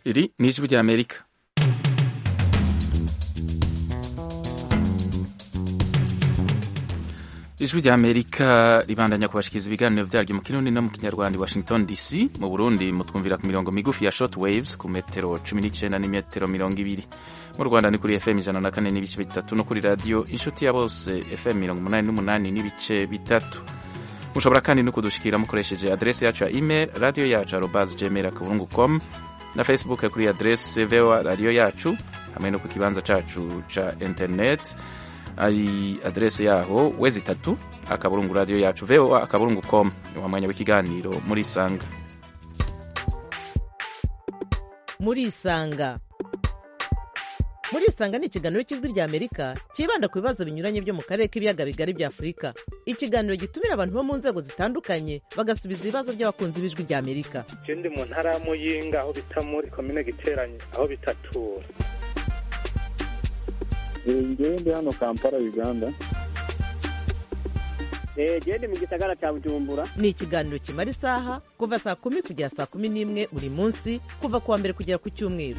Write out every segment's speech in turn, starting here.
Iri ni ijwi ry'Amerika ijwi ry'Amerika ribandanya kubashikiriza ibiganiro vyaryo mu kirundi no mu kinyarwanda i Washington DC mu Burundi mutwumvira ku mirongo migufi ya short waves ku metero 19 n'imetero mirongo ibiri mu Rwanda ni kuri FM ijana na kane n'ibice bitatu no kuri radio inshuti ya bose FM mirongo umunani n'umunani n'ibice bitatu mushobora kandi no kudushikira mukoresheje adrese yacu ya email radio yacu arobas gmail akaburungu com na facebook kuri adrese voa radio yacu hamwe no ku kibanza cacu ca internet ari adrese yaho wezi itatu akaburungu radio yacu voa akaburungu com wa mwanya w'ikiganiro muri isanga muri isanga muri isanga ni ikiganiro cy'ijwi rya amerika cyibanda ku bibazo binyuranye byo mu karere k'ibiyaga bigari bya afurika ikiganiro gitumira abantu bo mu nzego zitandukanye bagasubiza ibibazo by'abakunzi b'ijwi rya amerika je ndi mu ntara ya muyinga aho bita muri komine giteranye aho bitatura ngewe ndi hano kampala uganda gende mu gisagara cya bujumbura ni ikiganiro kimara isaha kuva saa kumi kugera saa kumi n'imwe buri munsi kuva ku wa mbere kugera ku cyumweru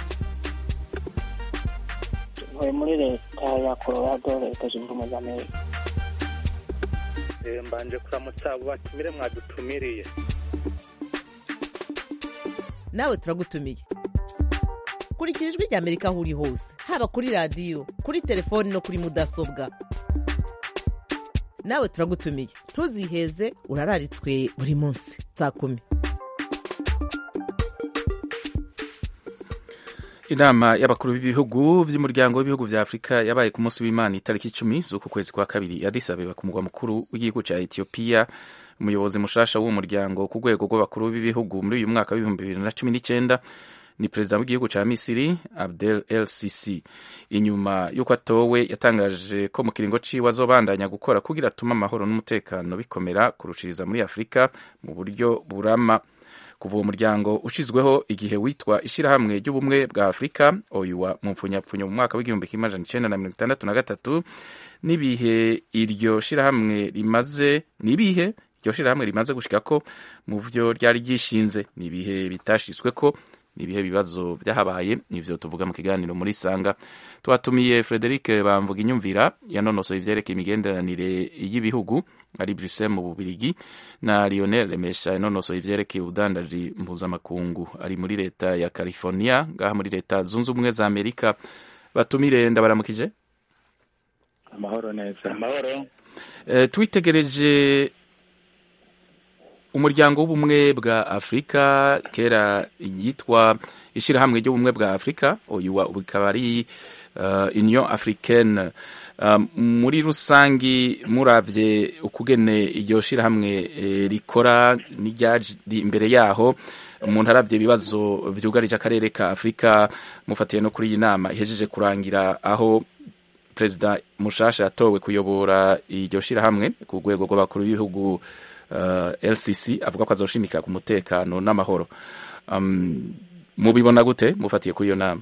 ntuye muri leta ya colorado leta zunze ubumwe za amerika Eh, mbanje kuramutsa abo batumire mwadutumiriye nawe turagutumiye kurikira ijwi rya amerika aho uri hose haba kuri radiyo kuri telefoni no kuri mudasobwa nawe turagutumiye ntuziheze urararitswe buri munsi saa kumi inama y'abakuru b'ibihugu vy'umuryango w'ibihugu vya afurika yabaye ku munsi w'imana itariki icumi z'uku kwezi kwa kabiri addis abeba ku mugwa mukuru w'igihugu ca etiyopiya umuyobozi mushasha w'uwo muryango ku rwego rw'abakuru b'ibihugu muri uyu mwaka w'ibihumbi bibiri na cumi n'icenda ni perezida w'igihugu ca misiri abdel el sisi inyuma y'uko atowe yatangaje ko mu kiringo ciwe azobandanya gukora kugira atume amahoro n'umutekano bikomera kurushiriza muri afurika mu buryo burama kuva uwo muryango ushizweho igihe witwa ishirahamwe ry'ubumwe bwa afurika oyuwa mu mpfunyapfunyo mu mwaka w'igihumbi kimwe amajana icenda na mirongo itandatu na gatatu n'ibihe iryo shirahamwe rimaze n'ibihe iryo shirahamwe rimaze gushikako mu vyo ryari ryishinze n'ibihe bitashitsweko n'ibihe bibazo vyahabaye nivyo tuvuga mu kiganiro muri sanga twatumiye Frederic Bamvuga inyumvira yanonosoye ivyerekeye imigenderanire y'ibihugu ari Bruxelles mu Bubirigi na Lionel Remesha yanonosoye ivyerekeye ubudandaji mpuzamakungu ari muri leta ya California ngaha muri leta zunze ubumwe za Amerika batumire ndabaramukije amahoro neza amahoro e, twitegereje umuryango w'ubumwe bwa afurika kera yitwa ishirahamwe ry'ubumwe bwa afurika uyu bikaba ari uh, union africaine uh, muri rusangi muravye ukugene iryo shirahamwe eh, rikora n'iryaje imbere yaho umuntu aravye ibibazo vyugarije akarere ka afurika mufatiye no kuri iyi nama ihejeje kurangira aho perezida mushasha yatowe kuyobora iryo shirahamwe ku rwego rw'abakuru b'ibihugu uh, LCC avuga ko azoshimika ku mutekano n'amahoro um, mubibona gute mufatiye kuri iyo nama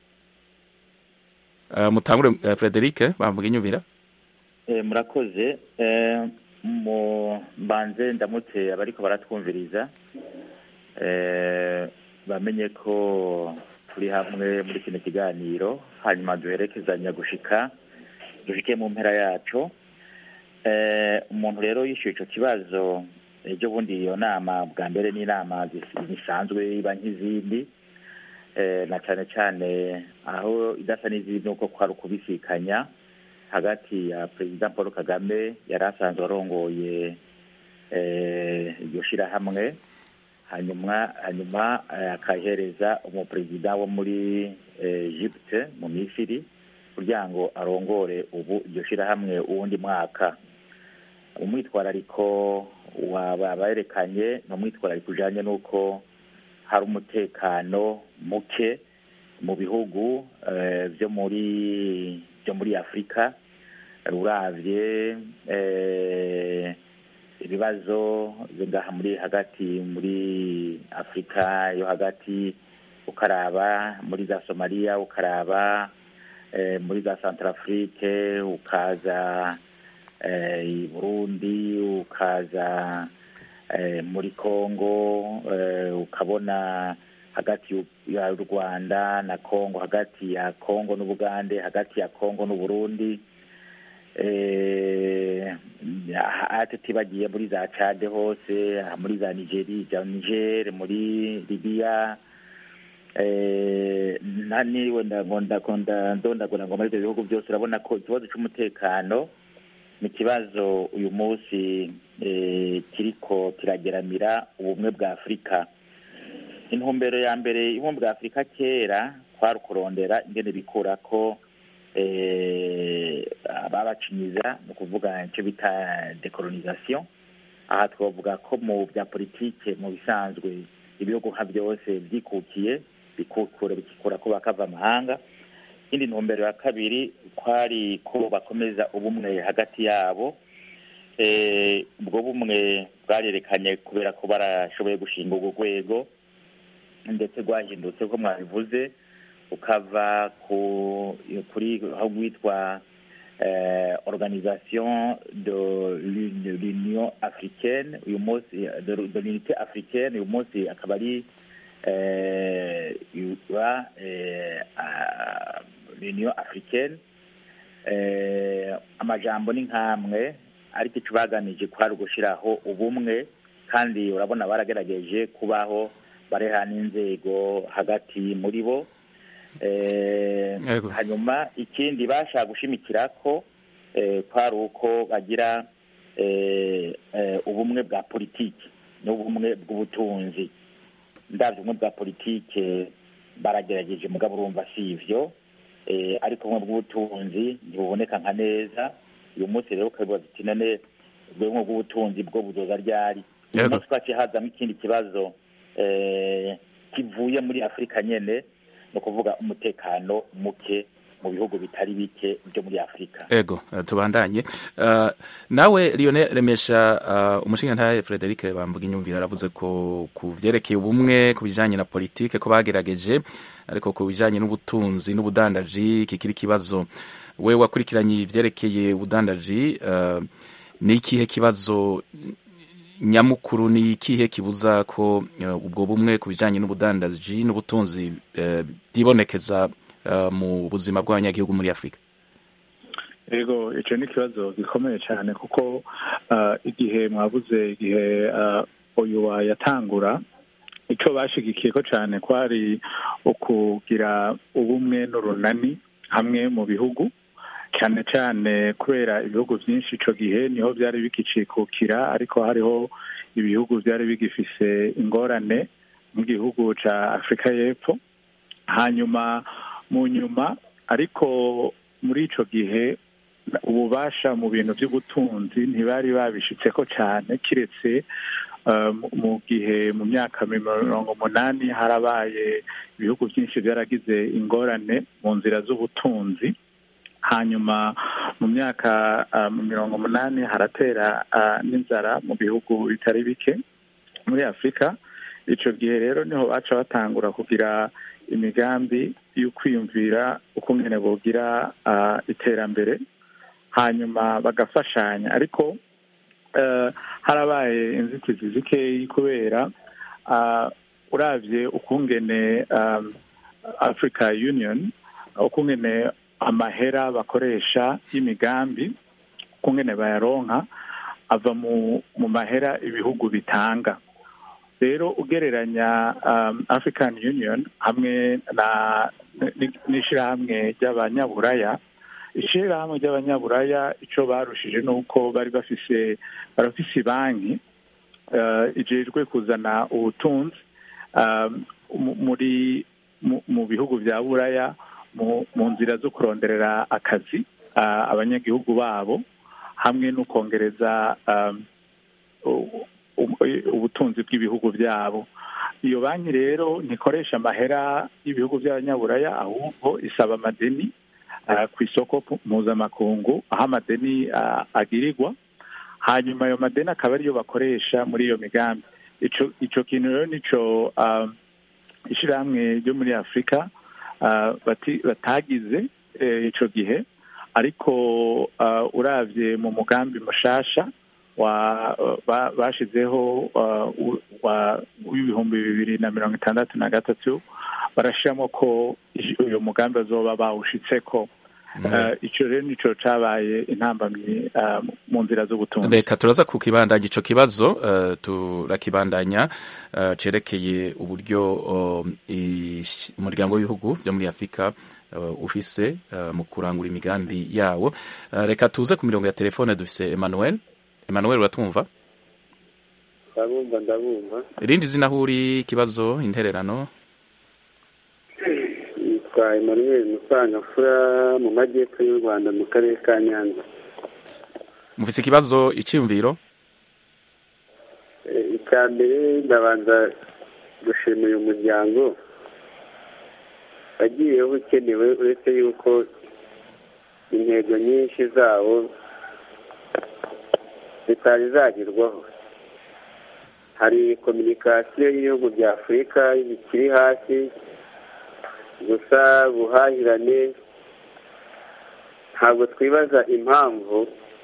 uh, mutangure uh, Frederic bamvuga inyumvira Eh, murakoze Eh, mu mbanze ndamutse abariko baratwumviriza Eh, bamenye ko turi hamwe muri kino kiganiro hanyuma duherekezanya gushika dushike mu mpera yaco Eh, umuntu rero yishyuye ico kibazo ejo bundi iyo nama bwa mbere n'inama zis- zisanzwe iba nk'izindi Eh, na cane cane aho idasa n'izindi nuko kwari ukubisikanya hagati ya perezida paul kagame yari asanzwe arongoye eh, iryo shirahamwe hanyuma hanyuma eh, akahereza umuperezida wo muri eh, egypte mu misiri kugira ngo arongore ubu iryo shirahamwe uwundi mwaka umwitwarariko waba berekanye ni umwitwarariko ujanye n'uko hari umutekano muke mu bihugu eh, vyo muri vyo muri afurika uravye eh, ibibazo byo ngaha muri hagati muri afurika yo hagati ukaraba muri za somaliya ukaraba eh, muri za centrafrique ukaza eh, i burundi ukaza eh, muri congo eh, ukabona hagati y'u- ya rwanda na congo hagati ya congo n'ubugande hagati ya congo n'uburundi eh, ate tibagiye muri za cade hose aha muri za nigeri za niger muri libiya eh, nta niwe ndagondagona ndondagona ngo muri ibyo bihugu byose urabona ko ikibazo cy'umutekano ni ikibazo uyu munsi eh, kiriko kirageramira ubumwe bwa afurika intumbero ya mbere y'ubumwe bwa afurika kera kwari ukurondera ingene bikura ko eh, ababacinyiza ni ukuvuga icyo bita decolonisation aha twavuga ko mu bya politike mu bisanzwe ibihugu nka byose byikukiye bikukura bikikura ko bakava amahanga indi ntumbero ya kabiri kwari ko bakomeza ubumwe hagati yabo Eh, ubwo bumwe bwarerekanye kubera ko barashoboye gushinga urwo rwego ndetse rwahindutse ko mwabivuze ukava ku kuri aho rwitwa eh, organisation de l'Uni- l'union africaine uyu munsi de, de l'unité africaine uyu munsi akaba ari eh, iba eh, ah, l'union africaine eh, amajambo ni nk'amwe ariko icyo baganije kwari ugushyiraho ubumwe kandi urabona baragerageje kubaho bareha n'inzego hagati muri bo Eh, Yego. hanyuma ikindi bashaka gushimikira ko eh, kwari uko bagira eh, eh, ubumwe bwa politiki n'ubumwe bw'ubutunzi ndabyo ubumwe bwa politike baragerageje mugabo urumva si ivyo eh, ariko ubumwe bw'ubutunzi ntibuboneka nka neza uyu munsi rero ukabibaza uti none ubumwe bw'ubutunzi bwo buzoza ryari uyu Yego. munsi twaciye hazamo ikindi kibazo eh, kivuye muri afurika nyene ni ukuvuga umutekano muke mu bihugu bitari bike byo muri afurika ego eh, tubandanye Eh, nawe Lionel Remesha uh, umushingantahe Frederic bamvuga inyumvira aravuze ko ku vyerekeye ubumwe ku bijanye na politike ko bagerageje ariko ku bijanye n'ubutunzi n'ubudandaji kikiri kibazo we wakurikiranye ivyerekeye ubudandaji uh, ni ikihe kibazo nyamukuru ni ikihe kibuza ko uh, ubwo bumwe ku bijanye n'ubudandaji n'ubutunzi uh, byibonekeza uh, mu buzima bw'abanyagihugu muri Afurika yego icyo ni ikibazo gikomeye cyane kuko ah, igihe mwabuze igihe ah, uyu yatangura icyo bashigikiye ko cyane kwari ukugira ubumwe n'urunani hamwe mu bihugu cyane cyane kubera ibihugu byinshi icyo gihe niho byari bigicikukira ariko hariho ibihugu byari bigifise ingorane mu gihugu cya afurika y'epfo hanyuma mu nyuma ariko muri icyo gihe ububasha mu bintu by'ubutunzi ntibari babishitseko cyane kiretse eh, mu- mu gihe mu myaka mirongo umunani harabaye ibihugu byinshi byaragize ingorane mu nzira z'ubutunzi hanyuma mu myaka ah, mirongo umunani haratera ah, n'inzara mu bihugu bitari bike muri afurika icyo gihe rero niho baca batangura kugira imigambi yo kwiyumvira uko ngene bogira ah, iterambere hanyuma bagafashanya ariko eh, harabaye inzitizi zikeyi kubera ah, uravye ukungene um, africa union ukungene amahera bakoresha y'imigambi ukungene bayaronka ava mu mu mahera ibihugu bitanga rero ugereranya um, african union hamwe na n- n'ishirahamwe ry'abanyaburaya ishirahamwe ry'abanyaburaya ico barushije ni uko bari bafise barafise banki uh, ijejwe kuzana ubutunzi um, mu- muri mu- mu bihugu vya buraya mu mu nzira zo kuronderera akazi uh, abanyagihugu babo hamwe no kongereza um, u- u- ubutunzi bw'ibihugu byabo iyo banki rero ntikoresha amahera y'ibihugu by'abanyaburaya ahubwo isaba amadeni uh, ku isoko pu- mpuzamakungu aho amadeni uh, agirirwa hanyuma ayo madeni akaba ariyo bakoresha muri iyo migambi ico ico kintu rero nico um, ishirahamwe ryo muri afurika uh, bati- batagize eh, ico gihe ariko uh, uravye mu mugambi mushasha wa ba- bashizeho uh, u- wa- w'ibihumbi bibiri na mirongo itandatu na gatatu barashiramo ko ij- uyu mugambi bazoba bawushitseko Uh, ico rero nico cabaye intambamyi uh, mu nzira z'ubutunzi reka turaza kukibandanya ico kibazo uh, turakibandanya uh, cerekeye uburyo uh, ish- umuryango w'ibihugu vyo muri afurika uh, ufise uh, mu kurangura imigambi yawo uh, reka tuze ku mirongo ya telefone dufise emmanuel emmanuel uratwumva ndabumva ndabumva irindi zina aho uri ikibazo intererano yitwa emmanuel musangafura mu majyepfo y'u rwanda mu karere ka nyanza mufise ikibazo iciyumviro Eh, icya mbere ndabanza gushima uyu muryango wagiyeho ukenewe uretse yuko intego nyinshi zawo zitari zagerwaho hari kominikasiyo y'ibihugu bya afurika bikiri hasi gusa buhahirane ntabwo twibaza impamvu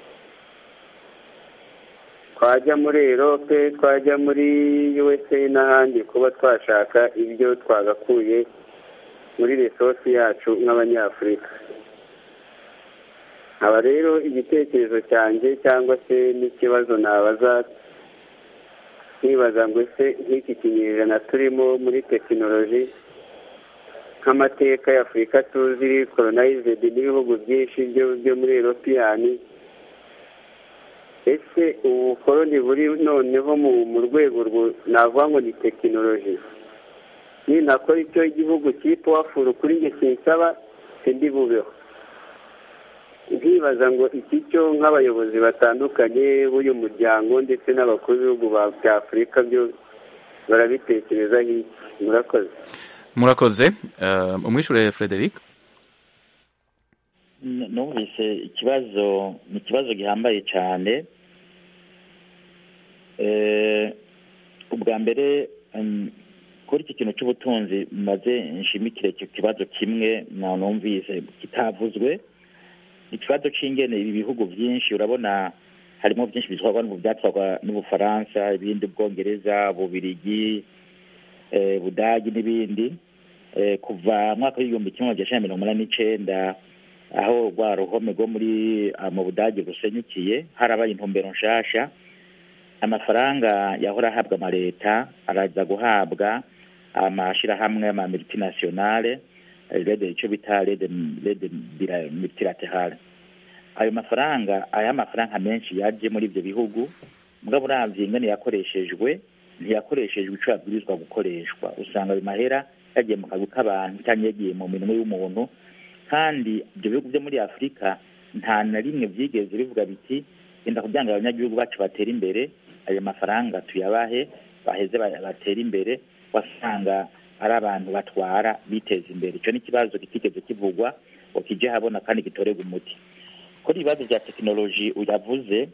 twajya muri erope twajya muri usa n'ahandi kuba twashaka ibyo twagakuye muri resosi yacu nk'abanyafurika aba rero igitekerezo cyanjye cyangwa se n'ikibazo nabaza nkibaza ngo ese nk'iki kinyejana turimo muri tekinoloji nk'amateka ya afurika tuzi koronayizedi n'ibihugu byinshi byo byo muri eropiyani ese ubukoroni buri noneho mu mu rwego rwo- navuga ngo ni tekinoloji ninakora icyo igihugu cyitwa wafuru kuri njye kinsaba sindi bubeho nkibaza ngo iki cyo nk'abayobozi batandukanye b'uyu muryango ndetse n'abakuru b'ibihugu ba- bya afurika byo barabitekerezaho iki murakoze murakoze uh, umwishure frederic N- numvise ikibazo ni ikibazo gihambaye cyane Eh, ubwa mbere um, kuri iki kintu cy'ubutunzi maze nshimikire icyo kibazo kimwe na numvise kitavuzwe ikibazo c'ingene ibi bihugu byinshi urabona harimo byinshi bitwarwa n'ubu byatwarwa n'ubufaransa ibindi ubwongereza bubirigi eh, budagi n'ibindi eh, kuva mu mwaka w'igihumbi kimwe magana cyenda mirongo inani n'icenda aho rwa ruhome rwo muri ah, mu budage rusenyukiye harabaye intumbero nshasha amafaranga yahora ahabwa amaleta araza guhabwa amashirahamwe ama multinationale rede icyo bita rede rede bila- multilaterale ayo mafaranga aya mafaranga menshi yaje muri ibyo bihugu mugabo uravye ingene yakoreshejwe ntiyakoreshejwe ico yabwirizwa gukoreshwa usanga ayo mahera yagiye mu kazi k'abantu cyangwa yagiye mu minwe y'umuntu kandi ibyo bihugu byo muri afurika nta na rimwe byigeze bivuga biti genda kugira ngo abanyagihugu bacu batere imbere ayo mafaranga tuyabahe baheze ba- batere imbere wasanga ari abantu batwara biteza imbere icyo ni ikibazo kitigeze kivugwa ngo kije habona kandi gitorerwa umuti kuri ibibazo bya tekinoloji uyavuze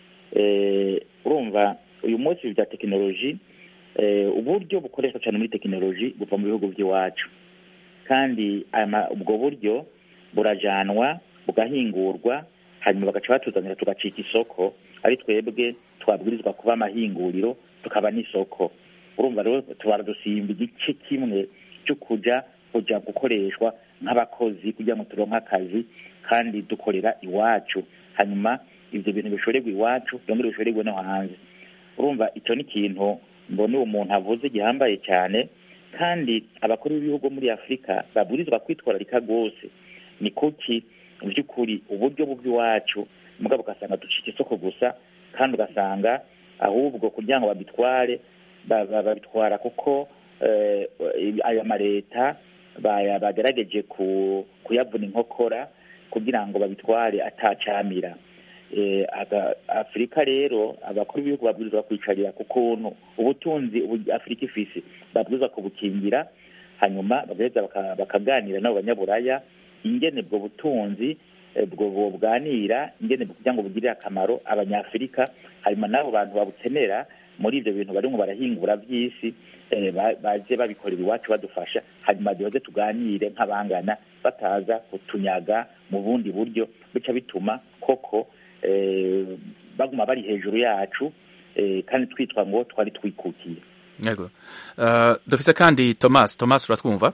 eh, urumva uyu munsi bya tekinoloji eh, uburyo bukoreshwa cyane muri tekinoloji buva mu bihugu by'iwacu kandi aya ma- ubwo buryo burajanwa bugahingurwa hanyuma bagaca batuzanira tugacika isoko ari twebwe twabwirizwa kuba amahinguriro tukaba n'isoko urumva rero tubara dusimba igice kimwe cyo kuja kuja gukoreshwa nk'abakozi kugira ngo turonke akazi kandi dukorera iwacu hanyuma ivyo bintu bishorerwa iwacu byongere bishorerwe no hanze urumva icyo ni ikintu mbona uwo muntu avuze gihambaye cyane kandi abakuru b'ibihugu muri afurika babwirizwa kwitwararika rwose ni kuki mu by'ukuri uburyo bw'iwacu mugabo ugasanga ducika isoko gusa kandi ugasanga ahubwo kugira ngo babitware ba- ba- babitwara kuko eh, aya maleta baya- bagerageje ku- kuyavuna inkokora kugira ngo babitware atacamira Eh, aga- afurika rero abakuru b'ibihugu babwirizwa kwicarira ku kuntu ubutunzi ubu- afurika ifise babwirizwa kubukingira hanyuma bagaheza baka- bakaganira n'abo banyaburaya ingene ubwo butunzi eh, bwo bwoganira ingene kugira ngo bugirire akamaro abanyafurika hanyuma n'abo bantu babukenera muri ibyo bintu barimo barahingura by'isi eh, ba- baje babikorera iwacu badufasha hanyuma duhoze tuganire nk'abangana bataza kutunyaga mu bundi buryo bica bituma koko eh, baguma bari hejuru yacu eh, kandi twitwa ngo twari twikukiye yego uh, dufise kandi thomas thomas uratwumva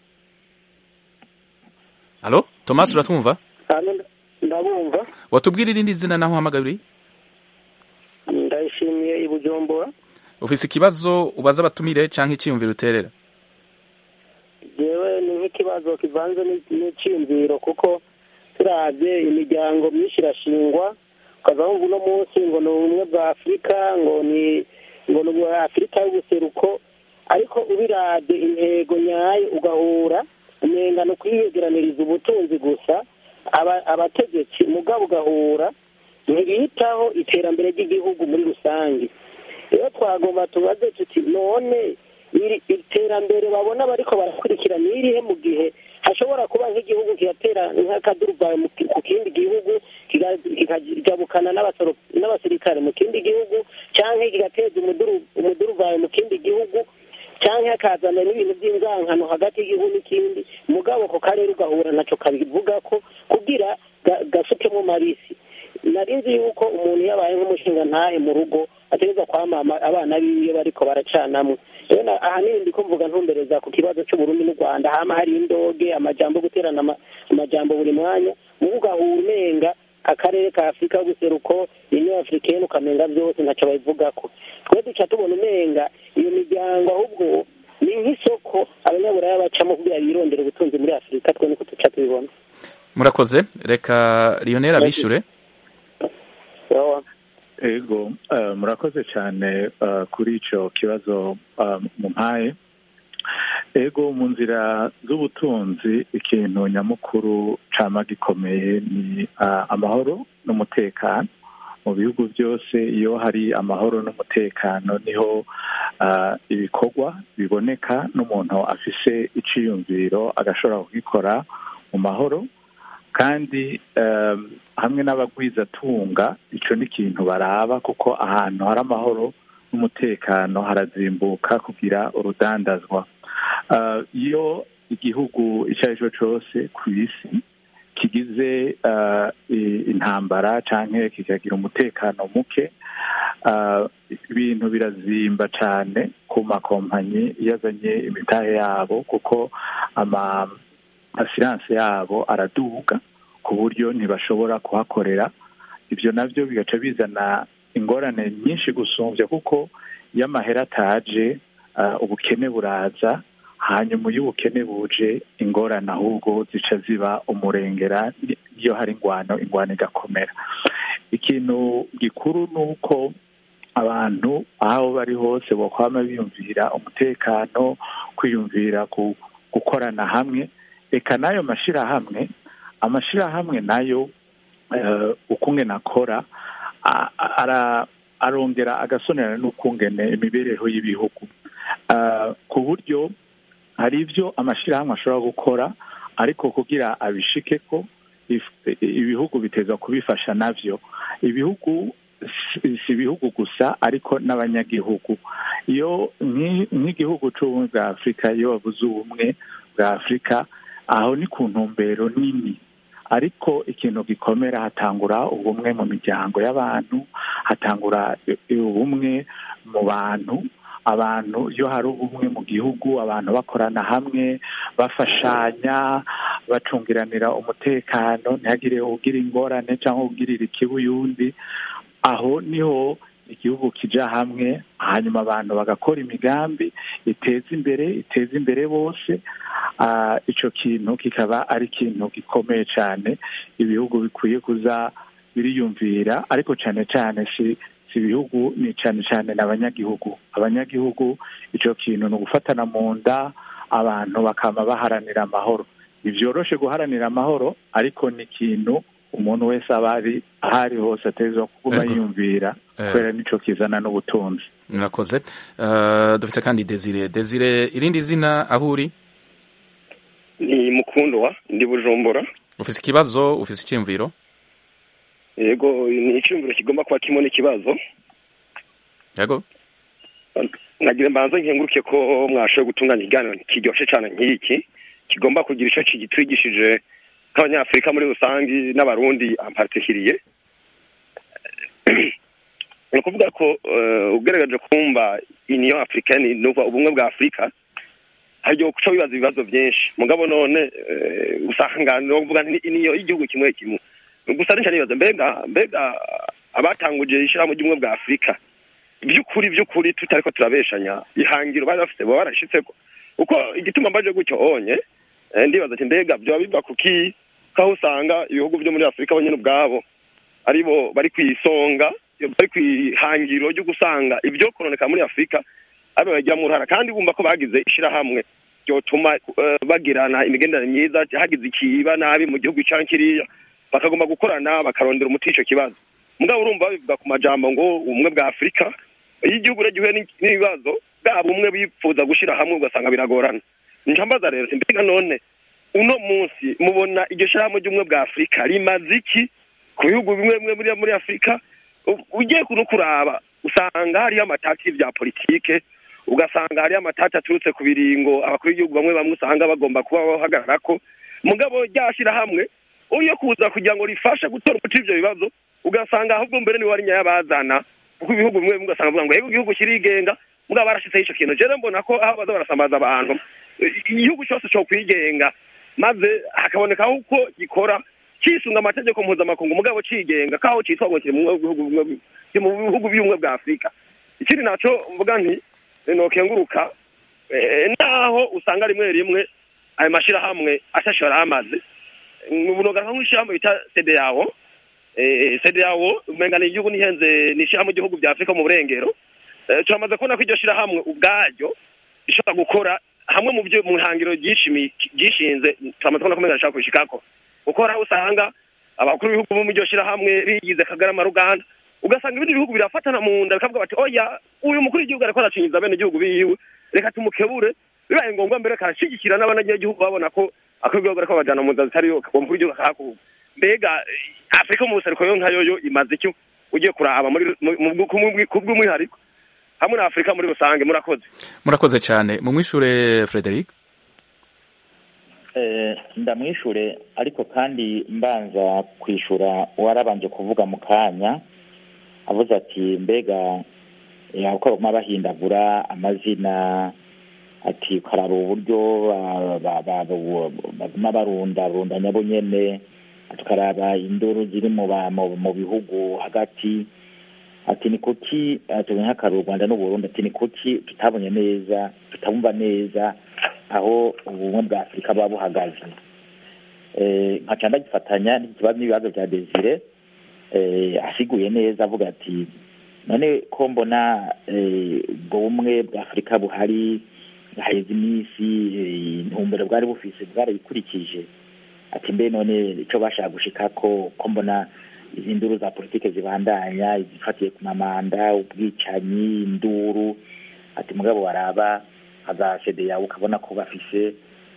halo thomas uratwumva ndabumva watubwira irindi zina naho uhamagaye uri ndayishimiye i bujumbura ufise ikibazo ubaza abatumire canke iciyumviro uterera yewe ni nk'ikibazo kivanze n'icyiyumviro kuko turabye imiryango myinshi irashingwa ukaza wumva uno munsi ngo ni ubumwe bwa afurika ngo ni ngo ni ubwa afurika y'ubuseruko ariko ubirabye intego nyayo ugahura umenga ni ukwiyegeraniriza ubutunzi gusa aba- abategetsi mugabo ugahura ntibitaho iterambere ry'igihugu muri rusange rero twagomba tubaze tuti none iri iterambere babona bariko barakurikira ni irihe mu gihe hashobora kuba nk'igihugu kigatera nk'akaduruvayo mu ki- ku kindi gihugu kiga- kikajabukana n'abasoro- n'abasirikare mu kindi gihugu canke kigateza umuduru- umuduruvayo mu kindi gihugu canke hakazana n'ibintu by'inzankano hagati y'igihugu n'ikindi mugabo ako karere ugahura naco kabivuga ko kugira ga- gasukemo marisi nari nzi yuko umuntu yabaye nk'umushinga ntahe mu rugo ategereza kwamama abana biwe bariko baracanamwo rero na- ahanini ndiko mvuga ntumbereza ku kibazo c'uburundi n'u rwanda hama hari indoge amajambo guterana ama- amajambo buri mwanya mubu ugahura umenga akarere ka afurika y'ubuseruko union africaine ukamenga byose ntaco babivugako twe duca tubona umenga iyo miryango ahubwo ni nk'isoko abanyaburaya bacamo kugira birondere ubutunzi muri afurika twe niko duca tubibona murakoze reka lionel abishure Sawa. ego eh, murakoze cyane eh, kuri icyo kibazo eh, mumpaye ego mu nzira z'ubutunzi ikintu nyamukuru cama gikomeye ni eh, amahoro n'umutekano mu bihugu byose iyo hari amahoro n'umutekano niho eh, ibikorwa biboneka n'umuntu afise iciyumviro agashobora kugikora mu mahoro kandi um, hamwe n'abagwizatunga ico ni ikintu baraba kuko ahantu hari amahoro n'umutekano harazimbuka kugira urudandazwa uh, iyo igihugu icyo ari cyo cyose ku isi kigize uh, i- intambara canke kikagira umutekano muke uh, ibintu birazimba cane ku makompanyi iyo azanye imitahe yabo kuko ama asiranse yabo araduga ku buryo ntibashobora kuhakorera ibyo nabyo bigaca bizana ingorane nyinshi gusumbya kuko iyo amahera ataje uh, ubukene buraza hanyuma iyo ubukene buje ingorane ahubwo zica ziba umurengera ni- iyo hari ingwano ingwano igakomera ikintu gikuru ni uko abantu aho bari hose bokwama biyumvira umutekano kwiyumvira ku gukorana hamwe reka n'ayo mashyirahamwe amashyirahamwe nayo eh, ukungene akora a- a- ara- arongera agasonera n'ukungene imibereho y'ibihugu Ah, ku buryo hari ibyo amashyirahamwe ashobora gukora ariko kugira abishike ko if- ibihugu biteza kubifasha navyo ibihugu si si ibihugu gusa ariko n'abanyagihugu iyo nk'i- nk'igihugu c'ubumwe bwa afurika iyo bavuze ubumwe bwa afurika aho ni ku ntumbero nini ariko ikintu gikomera hatangura ubumwe mu miryango y'abantu hatangura i- ubumwe mu bantu abantu iyo hari ubumwe mu gihugu abantu bakorana hamwe bafashanya bacungiranira umutekano ntihagire ugira ingorane cyangwa ugirira ikibi uyundi aho niho igihugu kija hamwe hanyuma abantu bagakora imigambi iteza imbere iteza imbere bose Ah, ico kintu kikaba ari ikintu gikomeye cyane ibihugu bikwiye kuza biriyumvira ariko cyane cyane si si ibihugu ni cyane cyane n'abanyagihugu abanyagihugu ico kintu ni ugufatana mu nda abantu bakama baharanira amahoro ntibyoroshe guharanira amahoro ariko ni ikintu umuntu wese aba ari aho ari hose atezwa kuguma Ego. yiyumvira Eh. kubera nico kizana n'ubutunzi murakoze uh, dufise kandi desire desire irindi zina aho uri ni mukundwa ndi bujumbura ufise ikibazo ufise iciyumviro yego ni icyumviro kigomba kuba kirimo n'ikibazo yego nagira mbanza nkenguruke ko mwashoboye gutunganya ikiganiro kiryoshye cyane nk'iki kigomba kugira icyo kitwigishije nk'abanyafurika muri rusange n'abarundi ampatikiriye ni ukuvuga ko ugaragaje kumva iniyo afurikani ni ubumwe bwa afurika hari igihe guca wibaza ibibazo byinshi mugabo none usanga ni ukuvuga iniyo y'igihugu kimwe kimwe gusa nicyo nibaza mbega mbega abatanguje ishyirahamwe ry'ubumwe bwa afurika by'ukuri by'ukuri tutari ko turabeshanya ihangiro bari bafite baba barashyitse ko kuko igituma mbaje gutyo onye ndibaza ati mbega byaba biva ku ki kaho usanga ibihugu byo muri afurika bonyine ubwabo aribo bari ku isonga bari ku ihangiro ryo gusanga ibyo koroneka muri afurika aribo bagiramo uruhara kandi bumva ko bagize ishyirahamwe ryotuma bagirana imigenderanire myiza hagize ikiba nabi mu gihugu cyangwa kiriya bakagomba gukorana bakarondera umuti icyo kibazo mugabo urumva bivuga ku majambo ngo ubumwe bwa afurika iyo igihugu gihuye n'ibibazo bwa bumwe bifuza gushyira hamwe ugasanga biragorana njambaza rero mbega none uno munsi mubona iryo shyirahamwe ry'ubumwe bwa afurika rimaze iki ku bihugu bimwe bimwe muri afurika ugiye no kuraba usanga hariyo amatati bya politike ugasanga hariyo amatati aturutse ku biringo abakuru b'igihugu bamwe bamwe usanga bagomba kuba bahagarara ko mugabo ryashyira hamwe uriyo kuza kugira ngo rifashe gutora umuti ibyo bibazo ugasanga ahubwo mbere niwe wari nyayabazana kuko ibihugu bimwe bimwe ugasanga bavuga ngo yego igihugu kirigenga mugabo barashyizeho icyo kintu rero mbona ko aho baza barasambaza abantu igihugu cyose cyo kwigenga maze hakaboneka uko gikora kisunga amategeko mpuzamakungu mugabo cigenga kaho cyitwa ngo kiri mu bihugu by'ubumwe bwa afurika ikindi nacyo mvuga nti nokenguruka naho usanga rimwe rimwe ayo mashyirahamwe ashashora amaze ubunoga nk'ishyirahamwe bita sedeyawo sedeyawo umenga ni igihugu nihenze ni ishyirahamwe ry'ibihugu bya afurika mu burengero turamaze kubona ko iryo shyirahamwe ubwaryo rishobora gukora hamwe mu byo mu ihangiro ryishinze turamaze kubona ko umenga rishobora kubishikako kuko hari aho usanga abakuru b'ibihugu bo mu iryo shyirahamwe bigize kagarama ruganda ugasanga ibindi bihugu birafatana mu nda bikavuga bati oya uyu mukuru w'igihugu ariko aracinyiza bene igihugu biwe reka tumukebure bibaye ngombwa mbere karashyigikira n'abanyagihugu babona ko akuru w'igihugu ariko babajyana mu nzira zitari yo uwo mukuru w'igihugu akahakuba mbega afurika mu buseruko yo nkayo yo imaze icyo ugiye kuraba ku bw'umwihariko hamwe na afurika muri rusange murakoze murakoze cyane mu mwishure frederic ndamwishure ariko kandi mbanza kwishura uwarabanje kuvuga mu kanya avuze ati mbega uko baguma bahindagura amazina ati karaba uburyo baguma barunda runda nyabo nyene tukaraba induru ziri mu bihugu hagati ati ni kuki tuzi nk'akaruru u rwanda n'uburundi ati ni kuki tutabonye neza tutabumva neza aho ubumwe bwa afurika buba buhagaze nkaca ndagifatanya n'ikibazo n'ibibazo bya desire asiguye neza avuga ati none ko mbona ubwo bumwe bwa afurika buhari haheze iminsi intumbero bwari bufise bwarabikurikije ati mbe none icyo bashaka gushika ko ko mbona izi nduru za politike zibandanya izifatiye ku mamanda ubwicanyi induru ati mugabo waraba nka sede yawe ukabona ko bafise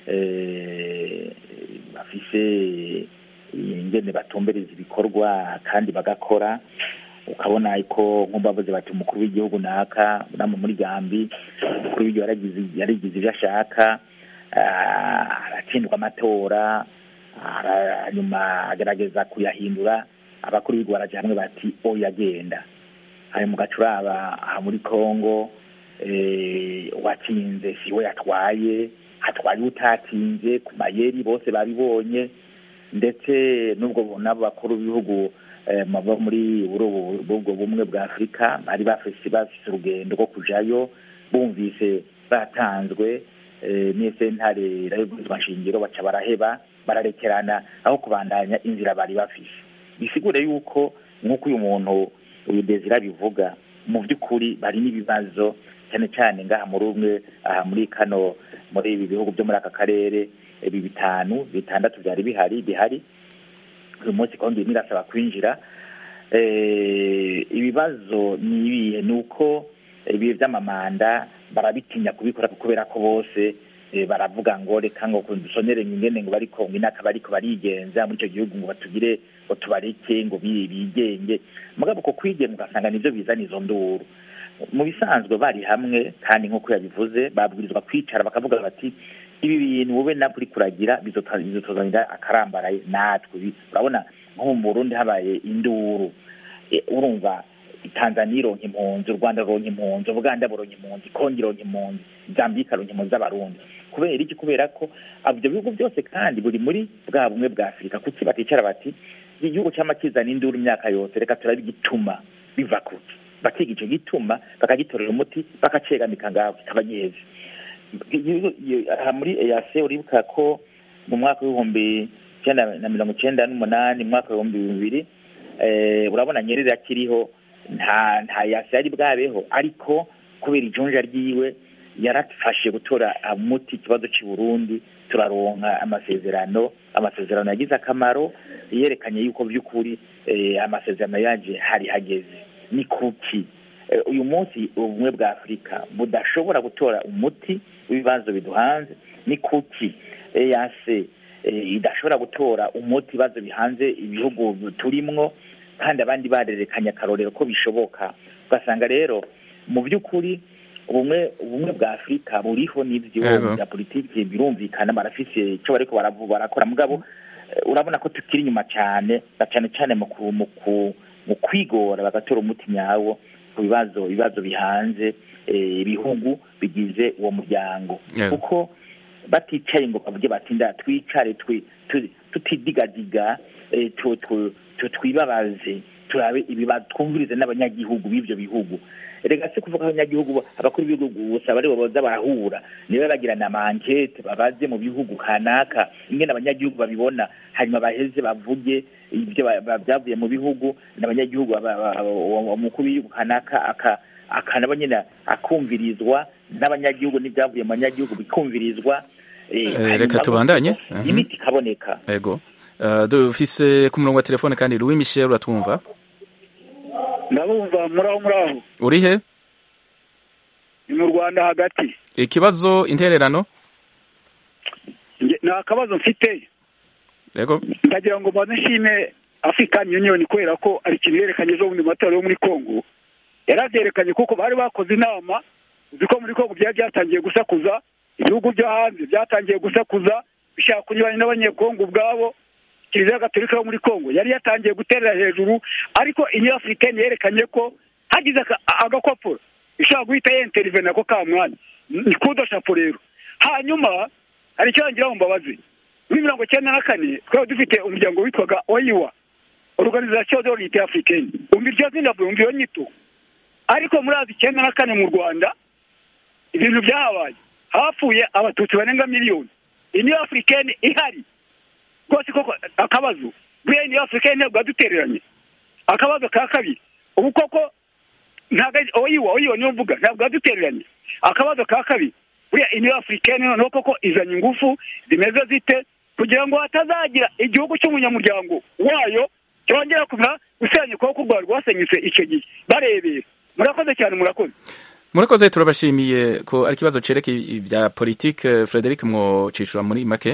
bafise ingene batumbereza ibikorwa kandi bagakora ukabona ko nk'umbavuze bati umukuru w'igihugu naka nama muri gambi umukuru w'igihugu yarigize ibyo ashaka aratsindwa amatora nyuma agerageza kuyahindura abakuru b'igihugu baraja hamwe bati oya agenda hari mu gacuraba aha muri congo uwatsinze si we yatwaye hatwaye utatinze ku mayeri bose babibonye ndetse n'ubwo n'abo bakuru b'ibihugu bava muri ubwo bumwe bwa afurika bari bafise bafise urugendo rwo kujayo bumvise batanzwe n'isentare irabibwirizwa nshingiro baca baraheba bararekerana aho kubandanya inzira bari bafise bisigure yuko nk'uko uyu muntu uyu desire bivuga mu by'ukuri bari n'ibibazo cyane cyane ngaha muri umwe aha muri kano muri ibi bihugu byo muri aka karere ibi bitanu bitandatu byari bihari bihari uyu munsi kandi irimo irasaba kwinjira ibibazo ni ibihe ni uko ibihe by'amamanda barabitinya kubikora kubera ko bose baravuga ngo reka ngo dusonere ingene ngo bariko ngo inaka bariko barigenza muri icyo gihugu ngo batugire ngo tubareke ngo bigenge mugabo ko kwigenga ugasanga nivyo bizana izo nduru mu bisanzwe bari hamwe kandi nk'uko yabivuze babwirizwa kwicara bakavuga bati ibi bintu wowe nabwo uri kuragira bizotuzanira akarambaraye natwe urabona nko mu burundi habaye induru urumva tanzania ironka impunzi u rwanda ruronka impunzi ubuganda buronka impunzi kongo ironka impunzi zambika ironka impunzi z'abarundi kubera iki kubera ko ibyo bihugu byose kandi buri muri bwa bumwe bwa afurika kuki baticara bati igihugu cyama kizana induru imyaka yose reka turabe igituma biva kuki bakiga icyo gituma bakagitorera umuti bakacegamika ngaho kikaba giheze aha muri eyase uribuka ko mu mwaka w'ibihumbi icyenda na mirongo icyenda n'umunani mu mwaka w'ibihumbi bibiri urabona nyerere akiriho nta nta yase yari bwabeho ariko kubera ijunja ryiwe yarafashe gutora umuti ikibazo cy'i Burundi turaronka amasezerano amasezerano yagize akamaro yerekanye yuko by'ukuri amasezerano yaje hari hageze ni kuki uyu munsi ubumwe bwa afurika budashobora gutora umuti w'ibibazo biduhanze ni kuki eyase idashobora gutora umuti ibibazo bihanze ibihugu turimwo kandi abandi barerekanye akarorero ko bishoboka ugasanga rero mu by'ukuri ubumwe ubumwe bwa afurika buriho n'ibyo bya politiki birumvikana barafise icyo bariko barakora mugabo urabona ko tukiri inyuma cyane na cyane cyane mu kwigora bagatora umuti nyawo ku bibazo ibibazo bihanze ibihugu bigize uwo muryango kuko baticaye ngo bavuge bati nda twicare tutidigadiga twibabaze turabe twumvirize n'abanyagihugu b'ibyo bihugu reka se kuvuga abanyagihugu abakuru b'ibihugu gusa bari baza barahura niba bagirana amankete babaze mu bihugu kanaka ingene abanyagihugu babibona hanyuma baheze bavuge ibyo byavuye mu bihugu n'abanyagihugu umukuru w'igihugu kanaka akanaba nyine akumvirizwa n'abanyagihugu n'ibyavuye mu banyagihugu bikumvirizwa reka tubandanye imiti ikaboneka yego dufise ku murongo wa telefone kandi Louis Michel uratwumva ndabumva muraho muraho uri he ni mu rwanda hagati ikibazo intererano ni akabazo mfite yego ndagira ngo mbanze nshime african union kubera ko ari ikintu yerekanye ejo bundi mu matora yo muri congo yaravyerekanye kuko bari bakoze inama uzi ko muri congo byari byatangiye gusakuza ibihugu byo hanze byatangiye gusakuza bishaka kunyuranya n'abanyekongo ubwabo kiliziya gatolika yo muri congo yari yatangiye guterera hejuru ariko inyo africaine yerekanye ko hagize agakopuro ishobora guhita yenterivena ako ka mwanya ni kudo shapo rero hanyuma hari icyo yangira mbabazi muri mirongo icyenda na kane twari dufite umuryango witwaga oyiwa organisation de l'unité africaine umva iryo zina umva iyo nyito ariko muri azi icyenda na kane mu rwanda ibintu byahabaye hapfuye abatutsi barenga miliyoni inyo africaine ihari rwose koko akabazo buriya inyo africaine ntabwo yadutereranye akabazo ka kabiri ubu koko ntabwo oyiwa oyiwa niyo mvuga ntabwo yadutereranye akabazo ka kabiri buriya inyo africaine noneho koko izanye ingufu zimeze zite kugira ngo hatazagira igihugu cy'umunyamuryango wayo cyongera kumera gusenya ukuboko u rwanda rwasenyutse icyo gihe barebera murakoze cyane murakoze murakoze turabashimiye ko ari ikibazo cerekeye ibya politike frederic mwocishura muri make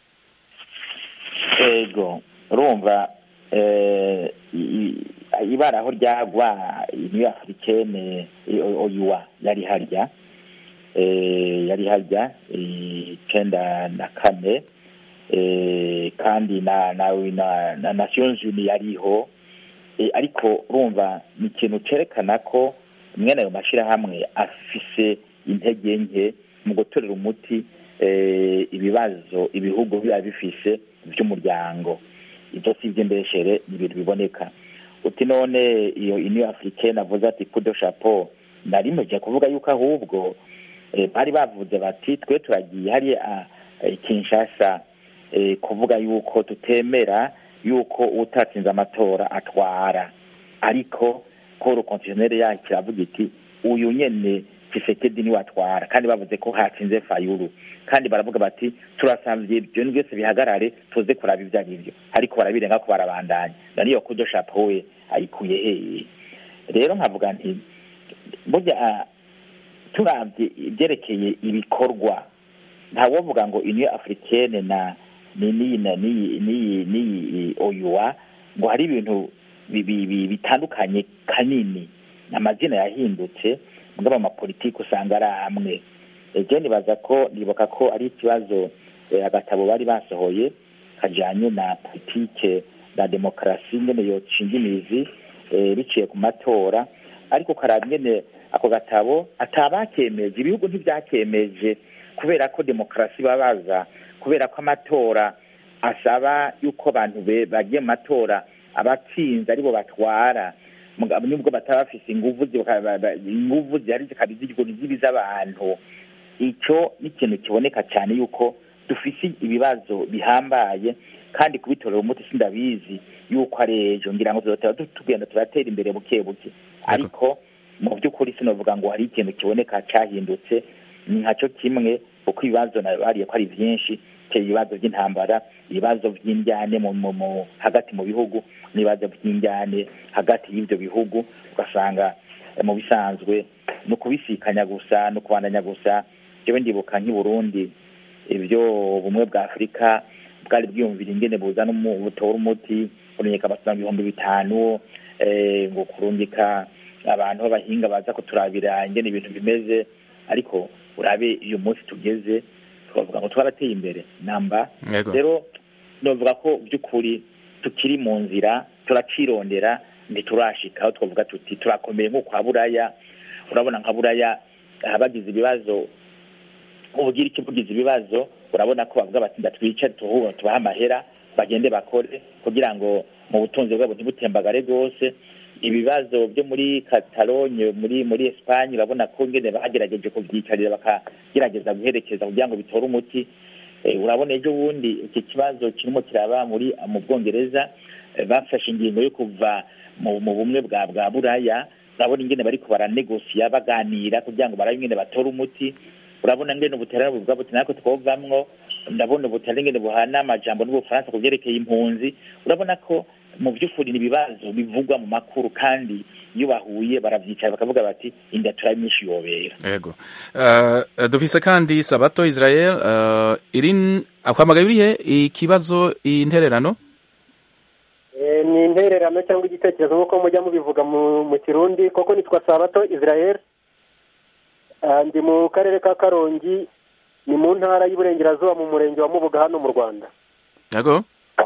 ego urumva ibara aho ryagwa niyo africaine oyuwa yari harya yari harya icenda na kane kandi na na na nations unies yariho ariko urumva ni ikintu cerekana ko mwene ayo mashyirahamwe afise intege nke mu gutorera umuti ibibazo ibihugu biba bifise by'umuryango ibyo si iby'imbeshere ni ibintu biboneka uti none iyo iniyo africaine avuze ati kudo chapeau nari mujya kuvuga yuko ahubwo bari bavuze bati twe turagiye hariya kinshasa kuvuga yuko tutemera yuko utatsinze amatora atwara ariko paul kontineri yacu iravuga iti uyu nyene kisekedi niwe atwara kandi bavuze ko hatsinze fayuru kandi baravuga bati turasavye ibyo byose bihagarare tuze kuraba ibyo ari byo ariko barabirenga ko barabandanya naniyo kudo chapeau we ayikuye hehe rero nkavuga nti burya turavye ibyerekeye ibikorwa ntawovuga ngo uniyo africaine na niyi niyi niyi niyi oyuwa ngo hari ibintu bitandukanye kanini amazina yahindutse mugabo amapolitiki usanga ari amwe ejo nibaza ko nibuka ko ari ikibazo agatabo bari basohoye kajyanye na politike na demokarasi nyine yocinga imizi biciye ku matora ariko karaba ingene ako gatabo atabakemeje ibihugu ntibyakemeje kubera ko demokarasi babaza kubera ko amatora asaba yuko abantu bagiye mu matora abatsinze aribo batwara nubwo bataba bafise inguvu inguvu zihari zikaba zibiza abantu icyo ni ikintu kiboneka cyane yuko dufise ibibazo bihambaye kandi kubitorera umuti sindabizi yuko ari ejo ngira ngo tuzotera tugenda turatera imbere buke buke ariko mu by'ukuri sinavuga ngo hari ikintu kiboneka cyahindutse ni nkacyo kimwe kuko ibibazo bariye ko ari byinshi ibibazo by'intambara ibibazo by'injyane hagati mu bihugu n'ibibazo by'injyane hagati y'ibyo bihugu ugasanga mu bisanzwe ni ukubisikanya gusa ni ukubandanya gusa yewe ndibuka nk'i Burundi ibyo bumwe bwa afurika bwari bwiyumvira ingene buzana butora umuti kurungika amasanga ibihumbi bitanu ngo kurungika abantu b'abahinga baza kuturabira ingene ibintu bimeze ariko urabe uyu munsi tugeze twavuga ngo twarateye imbere namba rero novuga ko by'ukuri tukiri mu nzira turacirondera ntiturashika aho twavuga tuti turakomeye nko kwa buraya urabona nka buraya bagize ibibazo ubugira iki bugize ibibazo urabona ko bavuga bati ndatwica tubaha amahera bagende bakore kugira ngo mu butunzi bwabo ntibutembagare rwose ibibazo byo muri Catalogne muri muri Espagne urabona ko ngene bagerageje kubyicarira bakagerageza guherekeza kugira ngo bitore umuti urabona ejo bundi iki kibazo kirimo kiraba muri mu Bwongereza bafashe ingingo yo kuva mu bumwe bwa bwa buraya urabona ingene bariko baranegosiya baganira kugira ngo barabe ingene batore umuti urabona ngene ubuterano buvuga buti natwe twovamwo ndabona ubuterano ngene buhana amajambo n'ubufaransa ku byerekeye impunzi urabona ko mu by'ukuri ni ibibazo bivugwa mu makuru kandi iyo bahuye baravyicara bakavuga bati inda turabimyinshi yobera yego uh, dufise kandi sabato israel uh, irin akwamagaye urihe ikibazo intererano e, ni intererano cyangwa igitekerezo nk'uko mujya mubivuga mu kirundi koko nitwa sabato israel uh, ndi mu karere ka karongi ni mu ntara y'uburengerazuba mu murenge wa mubuga hano mu rwanda yego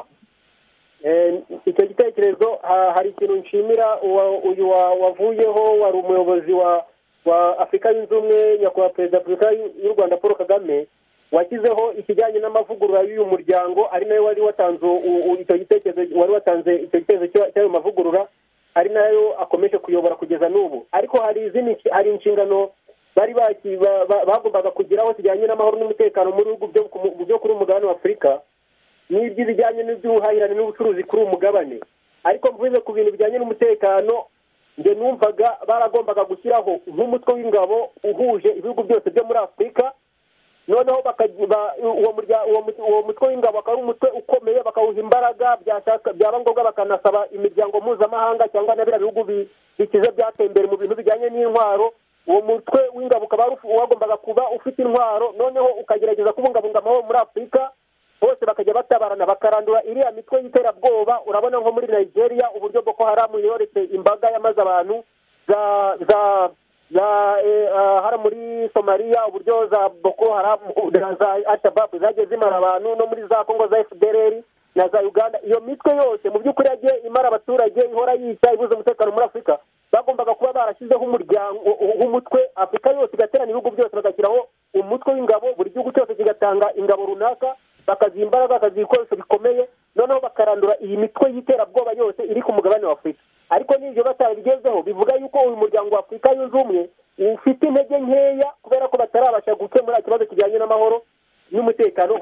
icyo gitekerezo hari ikintu nshimira uyu wavuyeho wari umuyobozi wa wa afurika yunze ubumwe nyakubahwa perezida wa afurika y'u rwanda paul kagame washyizeho ikijyanye n'amavugurura y'uyu muryango ari nayo wari watanze icyo gitekerezo wari watanze icyo gitekerezo cy'ayo mavugurura ari nayo akomeje kuyobora kugeza n'ubu ariko hari izindi hari inshingano bari bagombaga kugeraho zijyanye n'amahoro n'umutekano mu bihugu byo kuri umugabane wa afurika n'iby'ibijyanye n'iby'ubuhahirane n'ubucuruzi kuri uwo mugabane ariko mvuze ku bintu bijyanye n'umutekano njye numvaga baragombaga gushyiraho nk'umutwe w'ingabo uhuje ibihugu byose byo muri afurika noneho uwo mutwe w'ingabo akaba ari umutwe ukomeye bakawuha imbaraga byaba ngombwa bakanasaba imiryango mpuzamahanga cyangwa na biriya bihugu bikize byateye imbere mu bintu bijyanye n'intwaro uwo mutwe w'ingabo ukaba wagombaga kuba ufite intwaro noneho ukagerageza kubungabunga amahoro muri afurika bose bakajya batabarana bakarandura iriya mitwe y'iterabwoba urabona nko muri nigeria uburyo boko haramu yoretse imbaga yamaze abantu za za za hara muri somaliya uburyo za boko haramu za alshababu zagiye zimara abantu no muri za kongo za fdrr na za uganda iyo mitwe yose mu by'ukuri yagiye imara abaturage ihora yica ibuze umutekano muri afurika bagombaga kuba barashyizeho umuryango w'umutwe afurika yose igaterana ibihugu byose bagashyiraho umutwe w'ingabo buri gihugu cyose kigatanga ingabo runaka bakaziha imbaraga bakaziha ibikoresho bikomeye noneho bakarandura iyi mitwe y'iterabwoba yose iri ku mugabane wa afurika ariko n'ibyo batarabigezeho bivuga yuko uyu muryango wa afurika yunze ubumwe ufite intege nkeya kubera ko batarabasha gukemura ikibazo kijyanye n'amahoro n'umutekano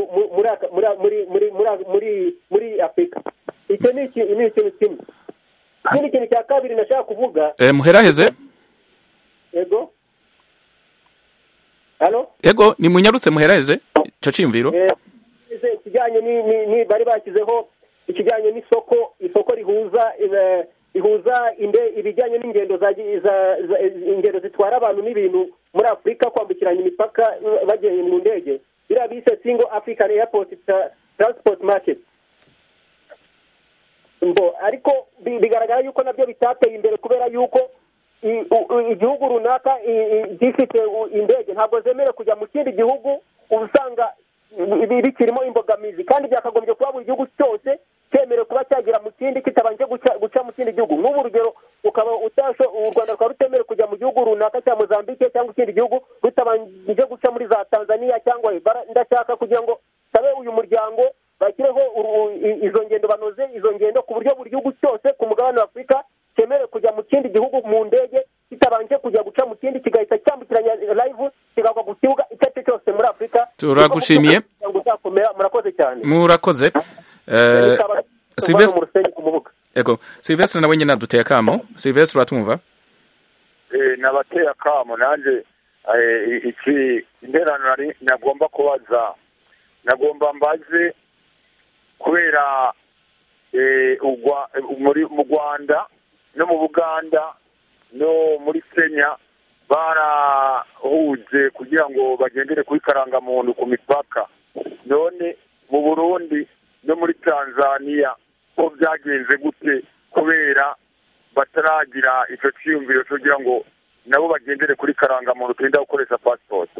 muri afurika icyo ni ikintu kimwe ikindi kintu cya kabiri nashaka kuvuga muheraheze yego hano yego ni munyarutse muheraheze icyo cyiyumviro ikijyanye ni bari bashyizeho ikijyanye n'isoko isoko rihuza rihuza ibijyanye n'ingendo ingendo zitwara abantu n'ibintu muri afurika kwambukiranya imipaka bagiye mu ndege biriya bise single african airport transport market mbo ariko bigaragara yuko nabyo bitateye imbere kubera yuko igihugu runaka gifite indege ntabwo zemerewe kujya mu kindi gihugu uba usanga bikirimo imbogamizi kandi byakagombye kuba buri gihugu cyose cyemerewe kuba cyagera mu kindi kitabanje guca mu kindi gihugu nk'ubu urugero ukaba utasho u rwanda rukaba rutemerewe kujya mu gihugu runaka cya mozambique cyangwa ikindi gihugu rutabanje guca muri za tanzania cyangwa ndashaka kugira ngo sabe uyu muryango bashyireho izo ngendo banoze izo ngendo ku buryo buri gihugu cyose ku mugabane wa afurika cyemerewe kujya mu kindi gihugu mu ndege kitabanje kujya guca mu kindi kigahita cyambukiranya live kigagwa ku kibuga icyo ari cyo cyose muri afurika turagushimiye murakoze cyane murakoze ego silvestre nawe nyine aduteye akamo silvestre uratwumva nabateye akamo nanjye iki interano nagomba kubaza nagomba mbaze kubera mu rwanda no mu buganda no muri kenya barahuje kugira ngo bagendere kuri karangamuntu ku mipaka none mu burundi no muri tanzania ko byagenze gute kubera bataragira icyo cyiyumviro kugira ngo nabo bagendere kuri karangamuntu turinda gukoresha pasipoti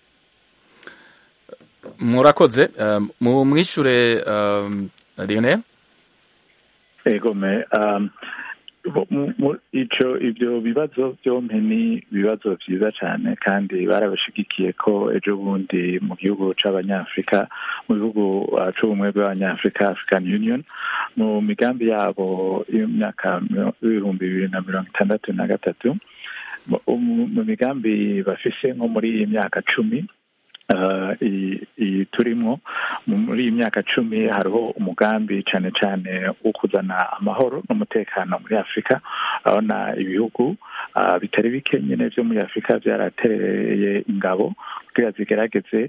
murakoze mu mwishure lionel egome icyo ibyo bibazo byombi ni ibibazo byiza cyane kandi barabashigikiye ko ejo bundi mu gihugu cy'abanyafurika mu bihugu cy'ubumwe bw'abanyafurika african union mu migambi yabo y'imyaka y'ibihumbi bibiri na mirongo itandatu na gatatu mu migambi bafise nko muri iyi myaka cumi iyi turimo muri iyi myaka cumi hariho umugambi cyane cyane wo kuzana amahoro n'umutekano muri afurika urabona ibihugu bitari bike nyine byo muri afurika byaratereye ingabo kugira zigerageze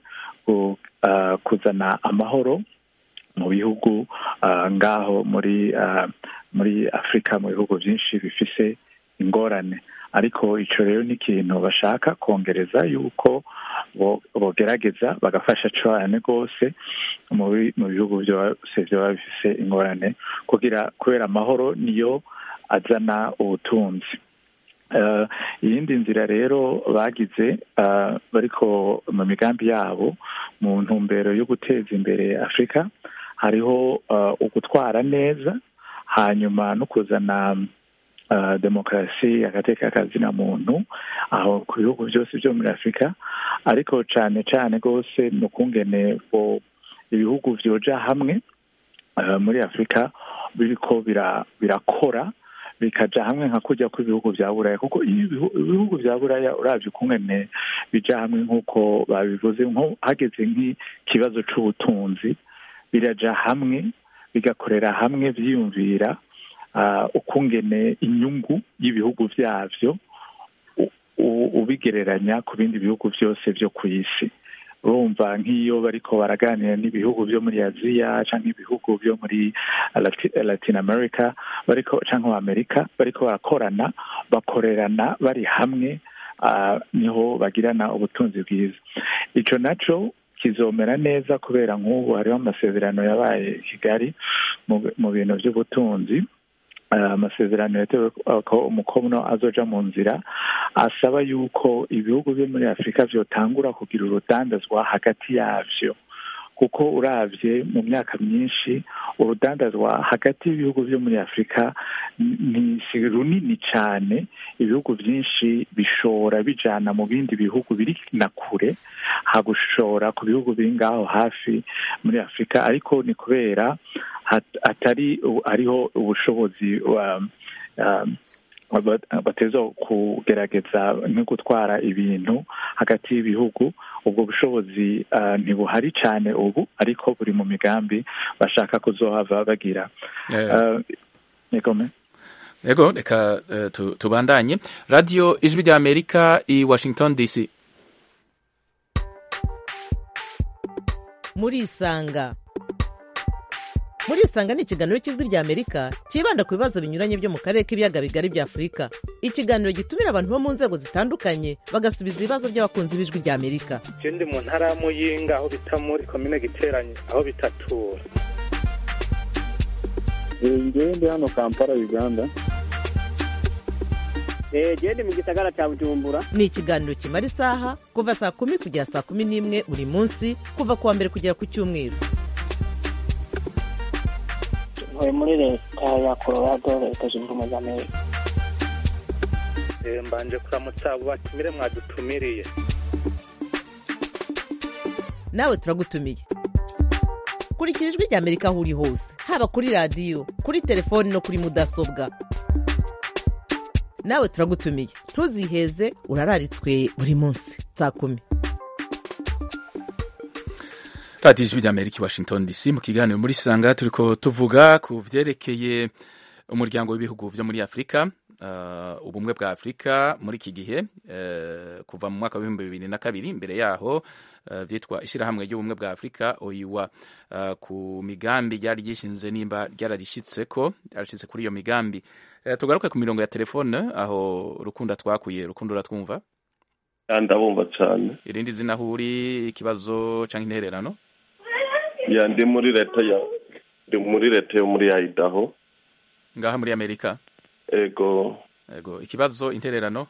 kuzana amahoro mu bihugu ngaho muri muri afurika mu bihugu byinshi bifise ingorane ariko icyo rero ni ikintu bashaka kongereza yuko bogerageza bagafasha cyane rwose mu bihugu byose byaba bifise ingorane kugira kubera amahoro niyo azana ubutunzi iyindi nzira rero bagize bariko mu migambi yabo mu ntumbero yo guteza imbere afurika hariho ugutwara neza hanyuma no kuzana demokarasi agateka kazina muntu aho ku bihugu byose byo muri afurika ariko cyane cyane rwose ni ukungene ibihugu byoja hamwe muri afurika biriko birakora bikaja hamwe nka kujya kw'ibihugu bya buraya kuko ibihugu bya buraya urabye ukungene bija hamwe nk'uko babivuze nko hageze nk'ikibazo c'ubutunzi biraja hamwe bigakorera hamwe byiyumvira ukungene inyungu y'ibihugu byabyo ubigereranya ku bindi bihugu byose byo ku isi urumva nk'iyo bariko baraganira n'ibihugu byo muri aziya cyangwa ibihugu byo muri latin america bariko cyangwa amerika bariko barakorana bakorerana bari hamwe niho bagirana ubutunzi bwiza icyo nacyo kizomera neza kubera nk'ubu hariho amasezerano yabaye kigali mu bintu by'ubutunzi amasezerano yatewe ko umukono azoja mu nzira asaba yuko ibihugu byo muri afurika byotangura kugira urudandazwa hagati yabyo kuko urabye mu myaka myinshi urudandazwa hagati y'ibihugu byo muri afurika ni si runini cyane ibihugu byinshi bishora bijana mu bindi bihugu biri na kure hagushora ku bihugu biri ngaho hafi muri afurika ariko ni kubera atari hariho ubushobozi bateza kugerageza no gutwara ibintu hagati y'ibihugu ubwo bushobozi ntibuhari cyane ubu ariko buri mu migambi bashaka kuzohava bagira yego reka tubandanye radiyo ijwi rya amerika i washington dc murisanga murisanga ni ikiganiro cy'ijwi rya amerika cyibanda ku bibazo binyuranye byo mu karere k'ibiyaga bigari bya afurika ikiganiro gitumira abantu bo mu nzego zitandukanye bagasubiza ibibazo by'abakunzi b'ijwi rya amerika je ndi mu ntara ya muyinga aho bita muri komine giteranye aho bitatura ngewe ndi hano kampala uganda genda mu gisagara cya bujumbura ni ikiganiro kimara isaha kuva saa kumi kugera saa kumi n'imwe buri munsi kuva ku wa mbere kugera ku cyumweru ntuye muri leta ya colorado leta zunze ubumwe za amerika Eh, mbanje kuramutsa abo batumire mwadutumiriye nawe turagutumiye kurikira ijwi rya amerika aho uri hose haba kuri radiyo kuri telefoni no kuri mudasobwa nawe turagutumiye ntuziheze urararitswe buri munsi saa kumi radiyo ijwi ry'amerika i washington dc mu kiganiro muri sanga turiko tuvuga ku vyerekeye umuryango w'ibihugu vyo muri afurika uh, ubumwe bwa afurika muri iki gihe uh, kuva mu mwaka w'ibihumbi bibiri na kabiri imbere yaho uh, vyitwa ishirahamwe ry'ubumwe bwa afurika oyiwa uh, ku migambi ryari ryishinze nimba ryararishitseko ryarashitse kuri iyo migambi uh, tugaruke ku mirongo ya telefone aho rukunda twakuye rukundo uratwumva ndabumva cyane irindi zina aho uri ikibazo canke intererano ya ndi muri leta ya ndi muri leta yo muri Idaho ngaha muri amerika ego ego ikibazo intererano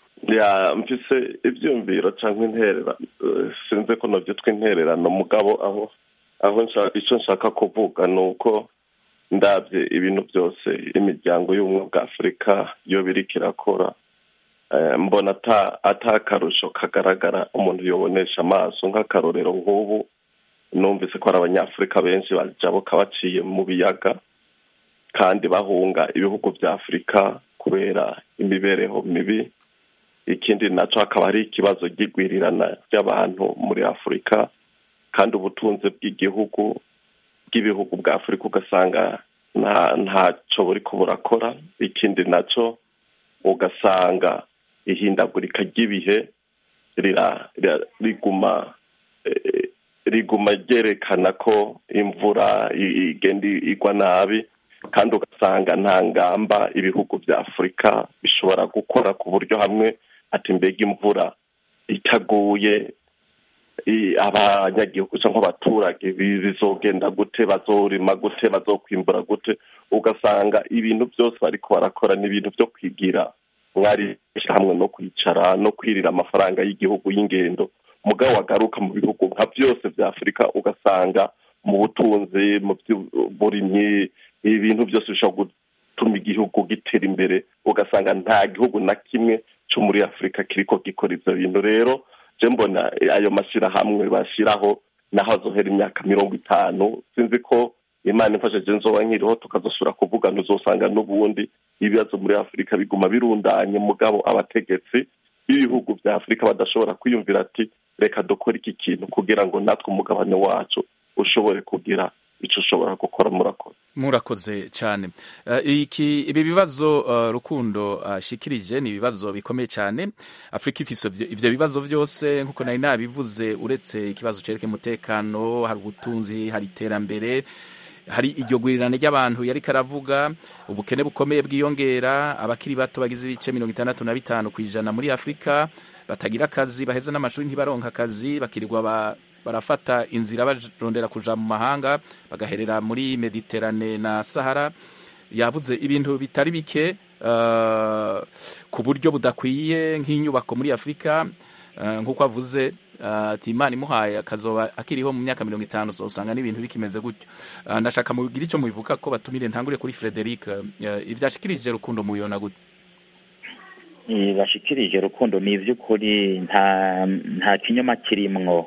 ya mfise ivyumviro canke interera eh, sinzi ko novyitwa intererano mugabo aho aho nsha- ico nshaka kuvuga ni uko ndabye ibintu byose imiryango y'ubumwe bwa afurika yo biriko irakora eh, mbona ata ata akarusho kagaragara umuntu yobonesha amaso nk'akarorero nk'ubu numvise ko hari abanyafurika benshi bajabuka baciye mu biyaga kandi bahunga ibihugu bya afurika kubera imibereho mibi ikindi naco hakaba hari ikibazo ry'igwirirana ry'abantu muri afurika kandi ubutunzi bw'igihugu bw'ibihugu bwa afurika ugasanga nta ntaco buriko burakora ikindi naco ugasanga ihindagurika ry'ibihe rira- rira- riguma eh, riguma ryerekana ko imvura i- igenda igwa nabi kandi ugasanga nta ngamba ibihugu bya afurika bishobora gukora ku buryo hamwe ati mbega imvura itaguye i- abanyagihugu cyangwa abaturage bi- bizogenda gute bazorima gute bazokwimbura gute ugasanga ibintu byose bariko barakora ni ibintu byo kwigira mwari hamwe no kwicara no kwirira amafaranga y'igihugu y'ingendo mugabo wagaruka mu bihugu nka byose bya afurika ugasanga mu butunzi mu by'uburimyi ibintu byose bishobora gutuma igihugu gitera imbere ugasanga nta gihugu na kimwe cyo muri afurika kiriko gikora ivyo bintu rero je mbona ayo mashyirahamwe bashyiraho naho azohera imyaka mirongo itanu sinzi ko imana imfashije nzoba nkiriho tukazosubira kuvugana uzosanga n'ubundi ibibazo muri afurika biguma birundanye mugabo abategetsi b'ibihugu bya afurika badashobora kwiyumvira ati reka dukore iki kintu kugira ngo natwe umugabane wacu ushobore kugira icyo ushobora gukora murakoze murakoze cyane Eh, iki ibi bibazo eh, rukundo ashikirije ni ibibazo bikomeye cyane afurika ifise ivyo- ivyo bibazo byose nkuko nari nabivuze uretse ikibazo cerekeye umutekano hari ubutunzi hari iterambere hari iryo gurirana ry'abantu yariko aravuga ubukene bukomeye bwiyongera abakiri bato bagize ibice mirongo itandatu na bitanu ku ijana muri afurika batagira akazi baheze n'amashuri ntibaronka akazi bakirirwa ba, barafata inzira barondera kuja mu mahanga bagaherera muri mediterane na sahara yavuze ibintu bitari bike uh, ku buryo budakwiye nk'inyubako muri afurika uh, nk'uko avuze uh, ati imana imuhaye akazoba akiriho mu myaka mirongo itanu uzosanga n'ibintu bikimeze gutyo uh, ndashaka mubwira icyo mubivuga ko batumire ntangure kuri frederic uh, ivyashikirije rukundo muyona gute Eh, bashikirije rukundo ni ivy'ukuri nta nta kinyoma kirimwo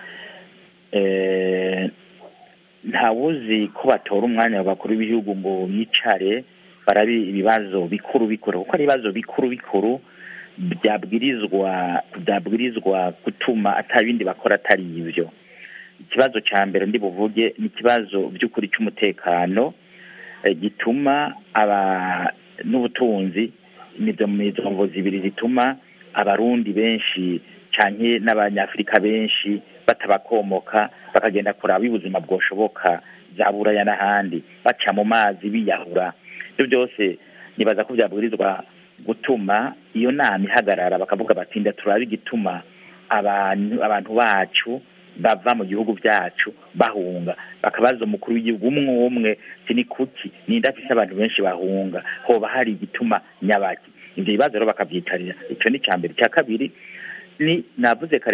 Eh, ntawuzi ko batora umwanya wa bakuru b'ibihugu ngo bicare barabi ibibazo bikuru bikuru kuko ari ibibazo bikuru bikuru byabwirizwa byabwirizwa gutuma atabindi bakora atari ivyo ikibazo ca mbere ndi buvuge ni ikibazo by'ukuri cy'umutekano eh, gituma aba n'ubutunzi nizo izo mvo zibiri zituma abarundi benshi canke n'abanyafurika benshi batabakomoka bakagenda kuraba ubuzima bwoshoboka za buraya n'ahandi baca mu mazi biyahura ibyo byose nibaza ko byabwirizwa gutuma iyo nama ihagarara bakavuga bati nda turabe igituma abantu abantu bacu bava mu gihugu byacu bahunga bakabaza umukuru w'igihugu umwe umwe ati ni kuki ninde afise abantu benshi bahunga hoba hari igituma nyabaki ibyo bibazo rero bakavyitarira ico ni icya mbere icya kabiri ni navuze kare nti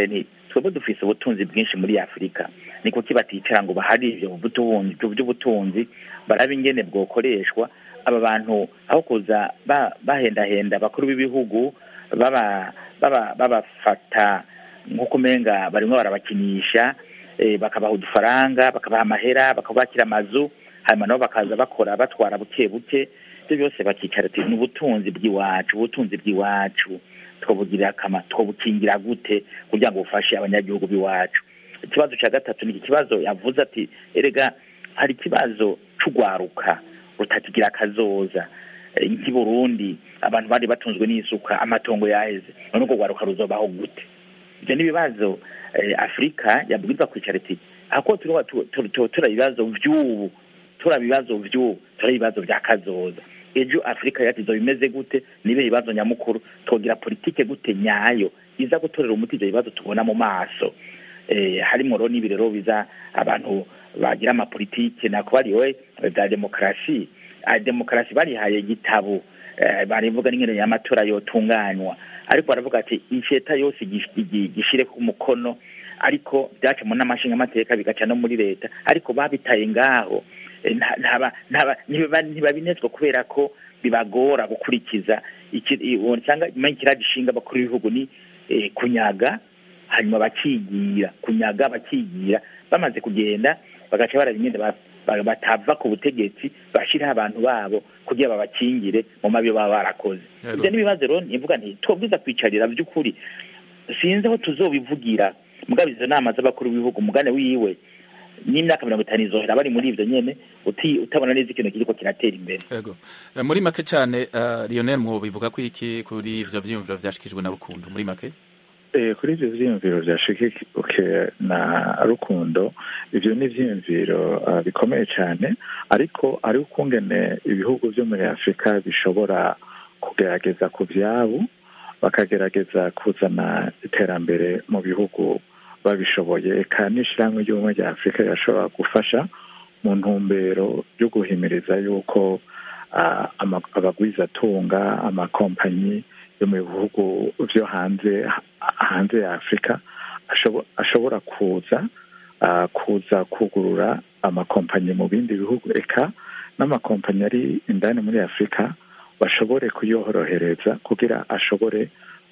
twebwe dufise ubutunzi bwinshi muri afurika ni kuki baticara ngo bahari ivyo butunzi ivyo by'ubutunzi barabe ingene bwokoreshwa aba bantu aho kuza ba- bahendahenda abakuru b'ibihugu baba baba babafata nk'uko umenga barimwo barabakinisha eh, bakabaha udufaranga bakabaha amahera bakabakira amazu hanyuma nabo bakaza bakora batwara buke buke ibyo byose bakicara ati ni ubutunzi bw'iwacu ubutunzi bw'iwacu twabugirira akamaro twabukingira gute kugira ngo bufashe abanyagihugu b'iwacu ikibazo cya gatatu ni iki kibazo yavuze ati erega hari ikibazo c'ugwaruka rutakigira akazoza Eh, nk'i burundi abantu bari batunzwe n'isuka amatongo yaheze none urwo rwaruka ruzobaho gute ibyo ni ibibazo eh, afurika yabwirizwa kwicara iti ako turaba tu- tu- tu- tura ibibazo vy'ubu tura ibibazo vy'ubu tura ibibazo vya kazoza ejo afurika yacu izo bimeze gute nibe ibibazo nyamukuru twogira politike gute nyayo iza gutorera umuti ivyo bibazo tubona mu maso eh, harimwo rero n'ibi rero biza abantu bagira amapolitike nako bariwe za demokarasi Ah, demokarasi barihaye igitabo eh, barivuga n'ingene y'amatora yotunganywa ariko baravuga ati isheta yose gish- igi- gishire ku mukono ariko byaca mu n'amashinga amateka bigaca no muri leta ariko babitaye ngaho Eh, nta- ntaba- ntaba- ntiba- ntibabinezwa kubera ko bibagora gukurikiza iki- i- uwo cyangwa imana kiragishinga abakuru b'ibihugu ni eh, kunyaga hanyuma bakigira kunyaga bakigira bamaze kugenda bagaca barabimyenda ba- ba- batava ku butegetsi bashiraho abantu babo kugira babakingire mu mabi baba barakoze Yego. ibyo n'ibibazo rero nivuga nti twabwiza kwicarira by'ukuri sinzi aho tuzobivugira mugabo izo nama z'abakuru b'ibihugu umugane wiwe n'imyaka mirongo itanu izohera bari muri ivyo nyene uti- utabona neza ikintu kiriko kiratera imbere Yego. Eh, muri make cyane uh, Lionel mwo bivuga ko iki kuri ivyo vyiyumviro vyashikijwe na Rukundo muri make Eh, kuri ivyo vyiyumviro vyashigikiwe na rukundo ivyo ni ivyiyumviro uh, bikomeye cyane ariko ari ukungene ibihugu vyo muri afurika bishobora kugerageza ku vyabo bakagerageza kuzana iterambere mu bihugu babishoboye eka n'ishirahamwe ry'ubumwe rya afurika rirashobora gufasha mu ntumbero yo guhimiriza yuko ah, ama- abagwizatunga amakompanyi yo mu bihugu vyo hanze hanze ya afurika ashobo- ashobora kuza ah, kuza kugurura amakompanyi mu bindi bihugu eka n'amakompanyi ari indani muri afurika bashobore kuyorohereza kugira ashobore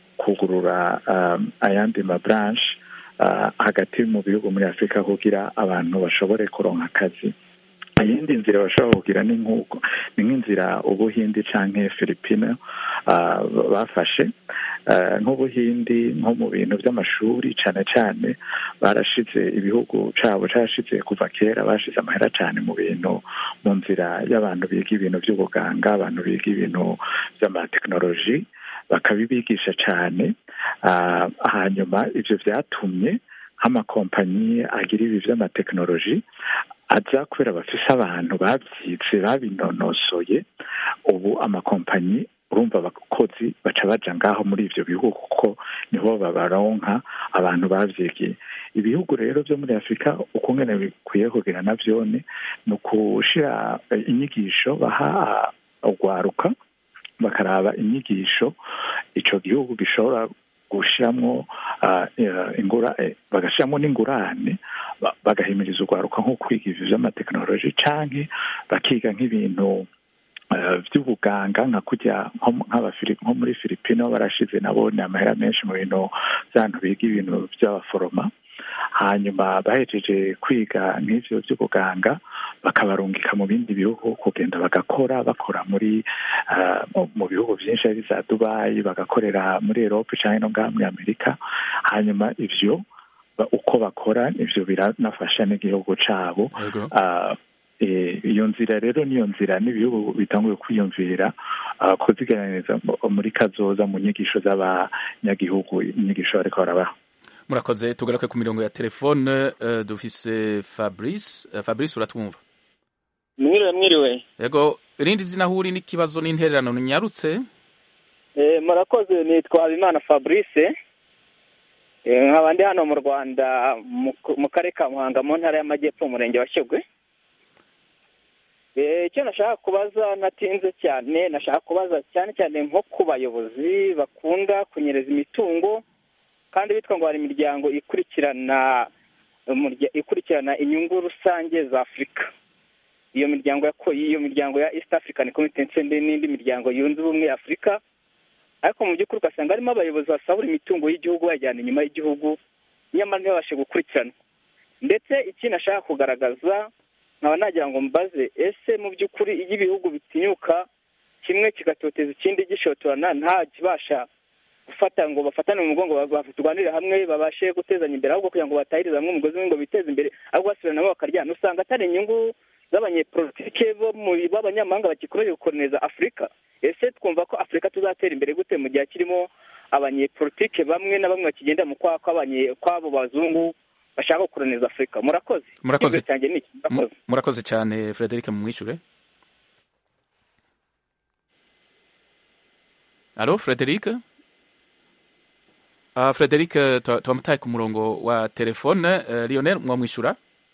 kugurura um, ayandi mabranche uh, hagati mu bihugu muri afurika kugira abantu bashobore kuronka akazi iyindi nzira bashobora kugira ni nk'uko ni nk'inzira ubuhindi canke filipine uh, bafashe uh, nk'ubuhindi nko mu bintu by'amashuri cane cane barashize ibihugu cabo carashize kuva kera bashize amahera cane mu bintu mu nzira y'abantu biga ibintu by'ubuganga abantu biga ibintu by'amatekinoloji bakabibigisha cane uh, hanyuma ivyo vyatumye nk'amakompanyi agira ibi vy'amatekinoloji aza kubera bafise abantu babyize babinonosoye ubu amakompanyi urumva abakozi baca baja ngaho muri ivyo bihugu kuko niho babaronka abantu bavyigiye ibihugu rero vyo muri afurika ukungene bikwiye kugira navyone ni ukushira eh, inyigisho baha urwaruka bakaraba inyigisho ico gihugu gishobora gushiramwo uh, ingura eh, bagashiramwo n'ingurane ba- bagahimiriza urwaruka nko kwiga ivyo vy'amatekinoloji canke bakiga nk'ibintu uh, vy'ubuganga nka kurya nko mu- nk'abafili- nko muri filipino barashize nabo ni amahera menshi mu bintu vy'abantu biga ibintu vy'abaforoma hanyuma bahejeje kwiga nk'ivyo vy'ubuganga bakabarungika mu bindi bihugu kugenda bagakora bakora muri uh, mu- mu bihugu vyinshi ari za dubayi bagakorera muri erope canke no ngaha muri amerika hanyuma ivyo ba- uko bakora ivyo biranafasha n'igihugu cabo Yego. Ah, eh, iyo nzira rero niyo nzira n'ibihugu bitanguye kwiyumvira ah, kuziganiriza mu- muri kazoza mu nyigisho z'abanyagihugu inyigisho bariko barabaha murakoze tugaruke ku mirongo ya telefone uh, dufise Fabrice uh, Fabrice uratwumva mwiriwe mwiriwe Yego irindi zina huri n'ikibazo n'intererano nyarutse Eh, murakoze nitwa habimana fabrice Eh, nkaba ndi hano mu rwanda mu- mu karere ka muhanga mu ntara y'amajyepfo umurenge wa shyogwe Eh, icyo nashaka kubaza natinze cyane nashaka kubaza cyane cyane nko ku bayobozi bakunda kunyereza imitungo kandi bitwa ngo hari imiryango ikurikirana umurya- ikurikirana inyungu rusange za afurika iyo miryango yako- iyo miryango ya east african community ndetse n'indi miryango yunze ubumwe ya afurika ariko mu by'ukuri ugasanga harimo abayobozi basahura imitungo y'igihugu bayajyana inyuma y'igihugu nyamara ntibabashe gukurikiranwa ndetse ikindi ashaka kugaragaza nkaba nagira ngo mbaze ese mu by'ukuri iyo ibihugu bitinyuka kimwe kigatoteza ikindi gishotorana nta kibasha gufata ngo bafatane mu mugongo ba- turwanire hamwe babashe gutezanya imbere ahubwo kugira ngo batahirize hamwe umugozi umwe ngo biteze imbere ahubwo basubiranamo bakaryana usanga atari inyungu z'abanyepolitike bo muri b'abanyamahanga bagikomeje gukoloniza afurika ese twumva ko afurika tuzatera imbere gute mu gihe kirimo abanyepolitike bamwe na bamwe bakigenda mu kwa kw'abanye- kw'abo bazungu bashaka gukoloniza afurika murakoze Murakoze. Ikibazo cyanjye ni iki murakoze Mu- murakoze cyane frederic mumwishure alo frederic uh, frederic tu- tuwamutaye ku murongo wa telefone uh, lionel mwamwishyura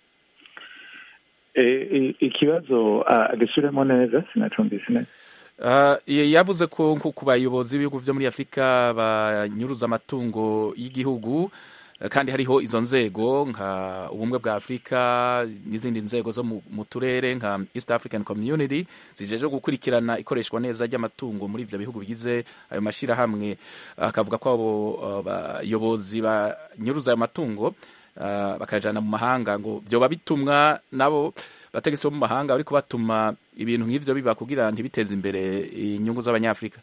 Eh, i- ikibazo ah, agisubiremo neza sinacumvise neza Uh, ye- yavuze ko nko ku bayobozi b'ibihugu byo muri afurika banyuruza amatungo y'igihugu eh, kandi hariho izo nzego nka ubumwe bwa afurika n'izindi nzego zo mu, mu turere nka east african community zijeje gukurikirana ikoreshwa neza ry'amatungo muri ivyo bihugu bigize ayo mashirahamwe akavuga ko abo uh, bayobozi banyuruza ayo matungo uh, bakajana mu mahanga ngo vyoba bitumwa nabo bategetsi bo mu mahanga bariko batuma ibintu nk'ivyo biba kugira ntibiteze imbere inyungu z'abanyafurika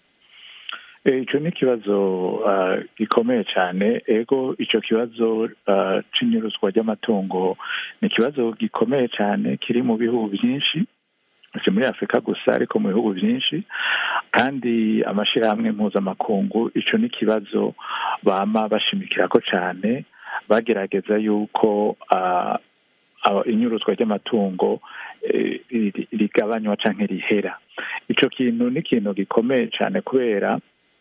Eh, ico ni ikibazo ah, gikomeye cyane ego ico kibazo ah, c'inyuruzwa ry'amatungo ni ikibazo gikomeye cyane kiri mu bihugu byinshi si muri afurika gusa ariko mu bihugu byinshi kandi amashirahamwe mpuzamakungu ico ni ikibazo bama bashimikirako cyane bagerageza yuko ah, ah, inyuruzwa ry'amatungo eh, ri- rigabanywa canke rihera ico kintu ni ikintu gikomeye cyane kubera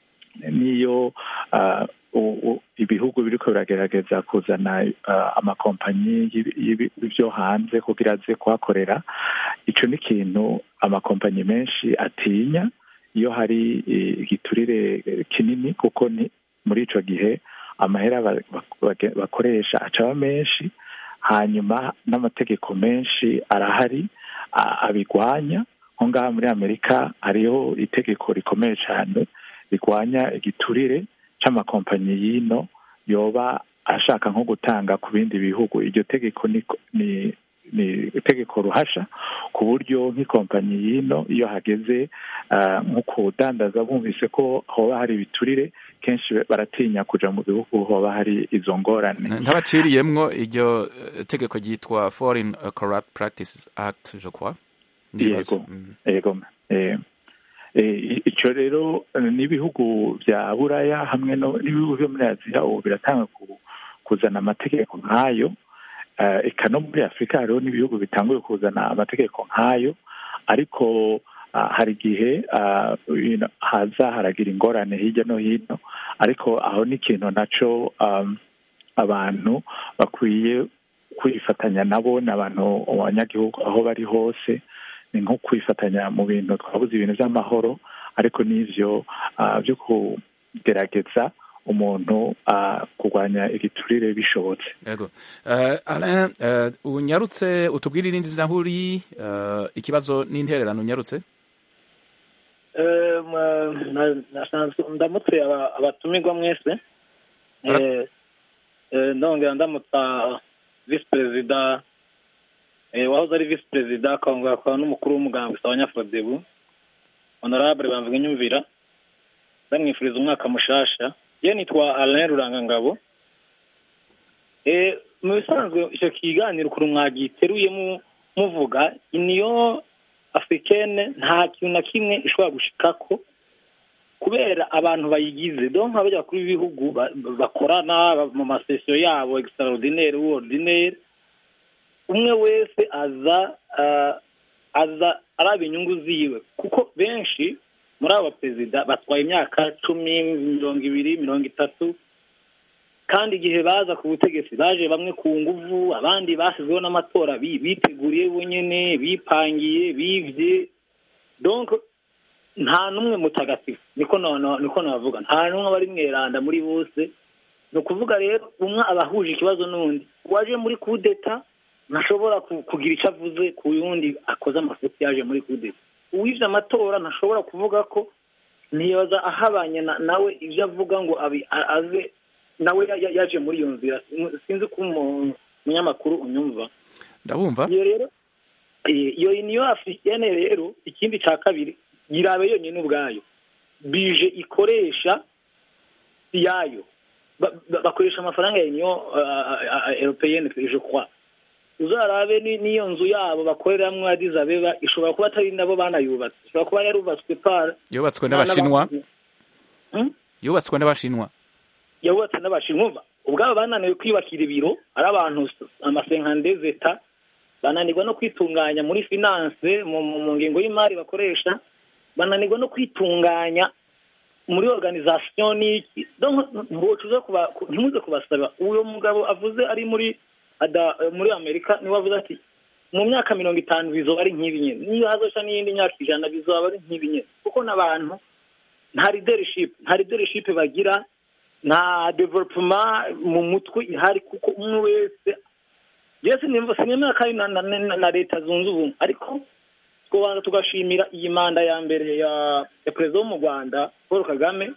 niyo ah, u- u- ibihugu biriko biragerageza kuzana ah, amakompanyi y'ibi- y'ibi- y'ivyo hanze kugira aze kuhakorera ico ni ikintu amakompanyi menshi atinya iyo hari eh, igiturire eh, kinini kuko ni muri ico gihe amahera ba- ba- bage- bakoresha acaba menshi hanyuma n'amategeko menshi arahari a- abigwanya nko ngaha muri amerika hariho itegeko rikomeye cyane rigwanya igiturire c'amakompanyi y'ino yoba ashaka nko gutanga ku bindi bihugu iryo tegeko ni ni ni itegeko ruhasha ku buryo nk'ikompanyi y'ino iyo hageze ah, nko kudandaza bumvise ko hoba hari ibiturire kenshi baratinya kuja mu bihugu hoba hari izo ngorane ntabaciriyemwo iryo eh, tegeko ryitwa foreign uh, corrupt practices act je crois Ndibaza. yego yego eh, eh, ico rero eh, n'ibihugu vya buraya hamwe no n'ibihugu vyo muri aziya ubu biratanga ku- kuzana amategeko nk'ayo Eh, eka no muri afurika hariho n'ibihugu bitanguye kuzana amategeko nk'ayo ariko ah, hari igihe ah, you know, haza haragira ingorane hirya no hino ariko aho ni ikintu naco um, abantu bakwiye kwifatanya nabo ni abantu abanyagihugu aho bari hose ni nko kwifatanya mu bintu twabuze ibintu by'amahoro ariko n'ivyo ah, byo kugerageza umuntu ah, kurwanya igiturire bishobotse yego uh, alain uh, unyarutse utubwire irindi zina huri uh, ikibazo n'intererano unyarutse Eh, mwa- na- nasanzwe ndamutse aba- abatumirwa mwese Eh, eh, ndongera ndamutsa visi perezida eh, wahoze ari visi perezida akongera akaba n'umukuru w'umugambwe abanyafurodebu honorable bamvuga inyumvira ndamwifuriza umwaka mushasha ye nitwa alain rurangangabo Eh, mu bisanzwe icyo kiganiro ukuntu mwagiteruye mu- muvuga niyo africaine nta kintu na kimwe ishobora gushikako kubera abantu bayigize donc abajya kuri b'ibihugu ba- bakorana ba- mu masesiyo yabo extraordinaire ou ordinaire umwe wese aza ah, aza araba inyungu ziwe kuko benshi muri abo baperezida batwaye imyaka cumi mirongo ibiri mirongo itatu kandi igihe baza ku butegetsi baje bamwe ku nguvu abandi bashyizweho n'amatora bi- biteguriye bonyine bipangiye bivye donc nta n'umwe mutagatifu niko no- no- niko navuga nta n'umwe aba ari mweranda muri bose ni ukuvuga rero umwe aba ahuje ikibazo n'undi uwaje muri kudeta ntashobora ku- kugira icyo avuze ku yundi akoze amafuti yaje muri kudeta uwivye amatora ntashobora kuvuga ko ntiyoza ahabanye na- nawe ibyo avuga ngo abi- a- aze nawe ya- ya- yaje muri iyo nzira sinzi ko umu- umunyamakuru unyumva ndabumva iyo rero eh, iyo uniyo africaine rero ikindi cya kabiri yirabe yonyine ubwayo bije ikoresha yayo Ba- ba- bakoresha amafaranga ya uniyo europeyenne je crois uzarabe ni- n'iyo nzu yabo bakoreramwo Addis Abeba ishobora kuba atari nabo banayubatse ishobora kuba yarubatswe par yubatswe na- n'abashinwa n'abantu- Hmm? yubatswe n'abashinwa yabubatse n'abashinwa ubwabo bananiwe kwiyubakira ibiro ari abantu amasenkande zeta bananirwa no kwitunganya muri finance mu, mu, mu ngingo y'imari bakoresha bananirwa no kwitunganya muri organisation n'iki donc ntiwocuza kuba ku- ntimuze kubasaba uwo mugabo avuze ari muri ada muri amerika niwe avuze ati mu myaka mirongo itanu bizoba ari nk'ibi nyene niyo hazoca n'iyindi myaka ijana bizoba ari nk'ibi nyene kuko n'abantu nta leadership nta leadership bagira nta development mu mutwe ihari kuko umwe wese yewe sinimva sinemera ko ari na, na, na, na leta zunze ubumwe ariko twobanza tugashimira iyi manda ya mbere ya, ya perezida wo mu rwanda paul kagame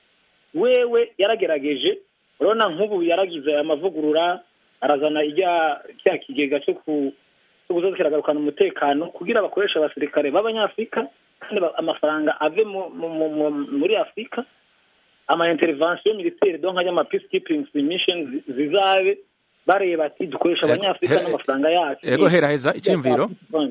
wewe yaragerageje urabona nk'ubu yaragize amavugurura arazana ijya cya kigega cyo ku cyo kuza kiragarukana umutekano kugira bakoresha abasirikare b'abanyafurika kandi ba- amafaranga ave mu, mu, mu, mu, muri afurika ama intervention militaire donc ajya ama peacekeeping missions zi- zizabe bareba ati dukoresha Ego, abanyafurika he- n'amafaranga yacu ego heraheza icyumviro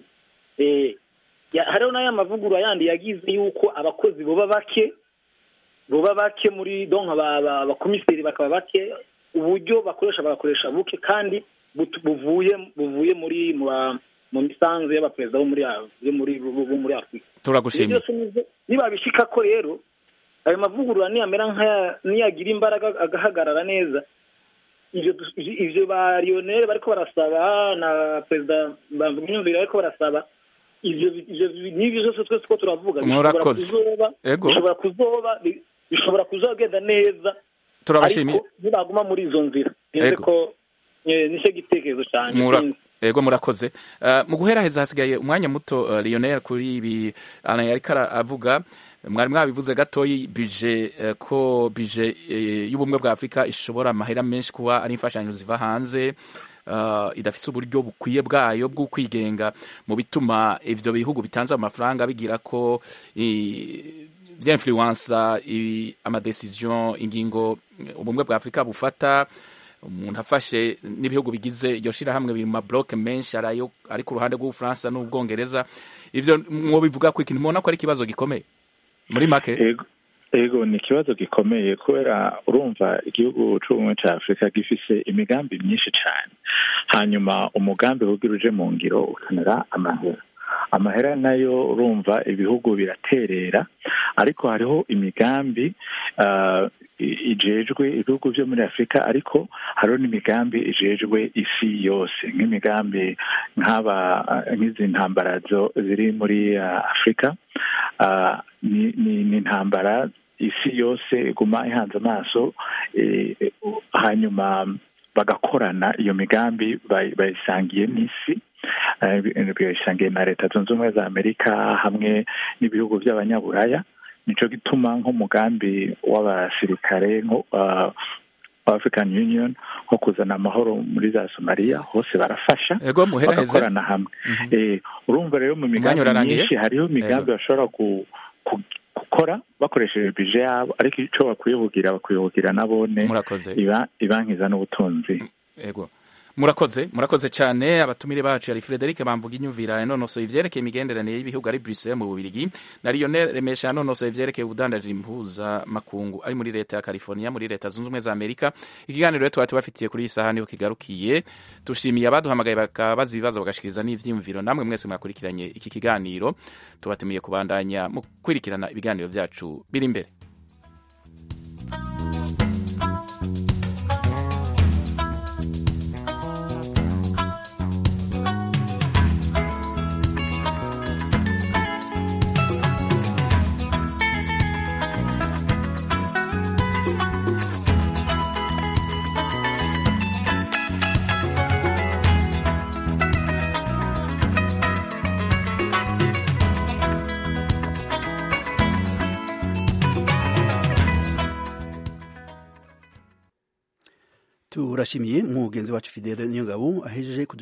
Eh, ya- hariho n'aya mavugurura yandi yagize yuko abakozi boba bake boba bake muri donc aba- aba- abakomiseri bakaba bake uburyo bakoresha bagakoresha buke kandi butu- buvuye buvuye muri mu ba- mu misanzu y'abaperezida bo muri A- bo muri bo bo muri afurika turagushimiye Ibyo byose nibyo- nibabishika ko rero ayo mavugurura niyamera nk'aya niyagira imbaraga agahagarara neza ivyo du- ivyo ba Lionel bariko barasaba na perezida Bamvugimvira bariko barasaba ivyo ivyo n'ivyo vyose twese ko turavuga bishobora Murakoze. kuzoba Ego. bishobora kuzoba bi- bishobora kuzogenda neza Turabashimiye. ariko nibaguma muri izo nzira nzi Ego. ko eh, nicyo gitekerezo cyane Mura- sinzi. ego murakoze Uh, mu guheraheza hasigaye umwanya muto uh, Lionel kuri ibi Alain yariko ara- avuga mwari mwabivuze gatoyi bije uh, ko bije uh, y'ubumwe bwa Afurika ishobora amahera menshi kuba ari imfashanyo ziva hanze uh, idafise uburyo bukwiye bwayo bwo kwigenga mu bituma ivyo bihugu bitanze amafaranga bigira ko i- vyinfluensa i- amadecision ingingo eh, ubumwe bwa Afurika bufata umuntu afashe n'ibihugu bigize iryo shirahamwe biri mu mabloke menshi ari ayo ari ku ruhande rw'ubufaransa n'ubwongereza ivyo mwobivuga ko ikintu mubona ko ari ikibazo gikomeye muri make ego ego ni ikibazo gikomeye kubera urumva igihugu c'ubumwe ca afurika gifise imigambi myinshi cane hanyuma umugambi kugira uje mu ngiro ukenera amahera amahera nayo urumva ibihugu biraterera ariko hariho imigambi uh, ijejwe ibihugu vyo muri afurika ariko hariho n'imigambi ijejwe isi yose nk'imigambi nk'aba nk'izi ntambara zo ziri muri uh, afurika uh, ni, ni, ni intambara isi yose iguma ihanze amaso eh, hanyuma bagakorana iyo migambi bay- bayisangiye n'isi eh, bayisangiye na leta zunze ubumwe za amerika hamwe n'ibihugu by'abanyaburaya nico gituma nk'umugambi w'abasirikare nko uh, wa African Union nko kuzana amahoro muri za Somalia hose barafasha ego muheraheze bagakorana hamwe eh, urumva rero mu migambi urarangiye? myinshi hariho imigambi bashobora ku, ku, gukora bakoresheje bije yabo ariko ico bakwiye kugira bakwiye kugira nabone Murakoze. iba ibankiza n'ubutunzi ego murakoze murakoze cyane abatumire bacu yari Frederic bamvuga inyumvira yanonosoye ivyerekeye imigenderanire y'ibihugu ari Bruxelles mu Bubirigi na Lionel Remesha yanonosoye ivyerekeye ubudandaji impuza makungu ari muri leta ya California muri leta zunze ubumwe za Amerika ikiganiro rero twari tubafitiye kuri iyi saha niho kigarukiye tushimiye abaduhamagaye bakabaza ibibazo bagashikiriza n'ivyiyumviro namwe mwese mwakurikiranye iki kiganiro tubatumiye kubandanya mu kwirikirana ibiganiro vyacu biri imbere turashimiye mugenzi wacu fidele niyongabo ahejeje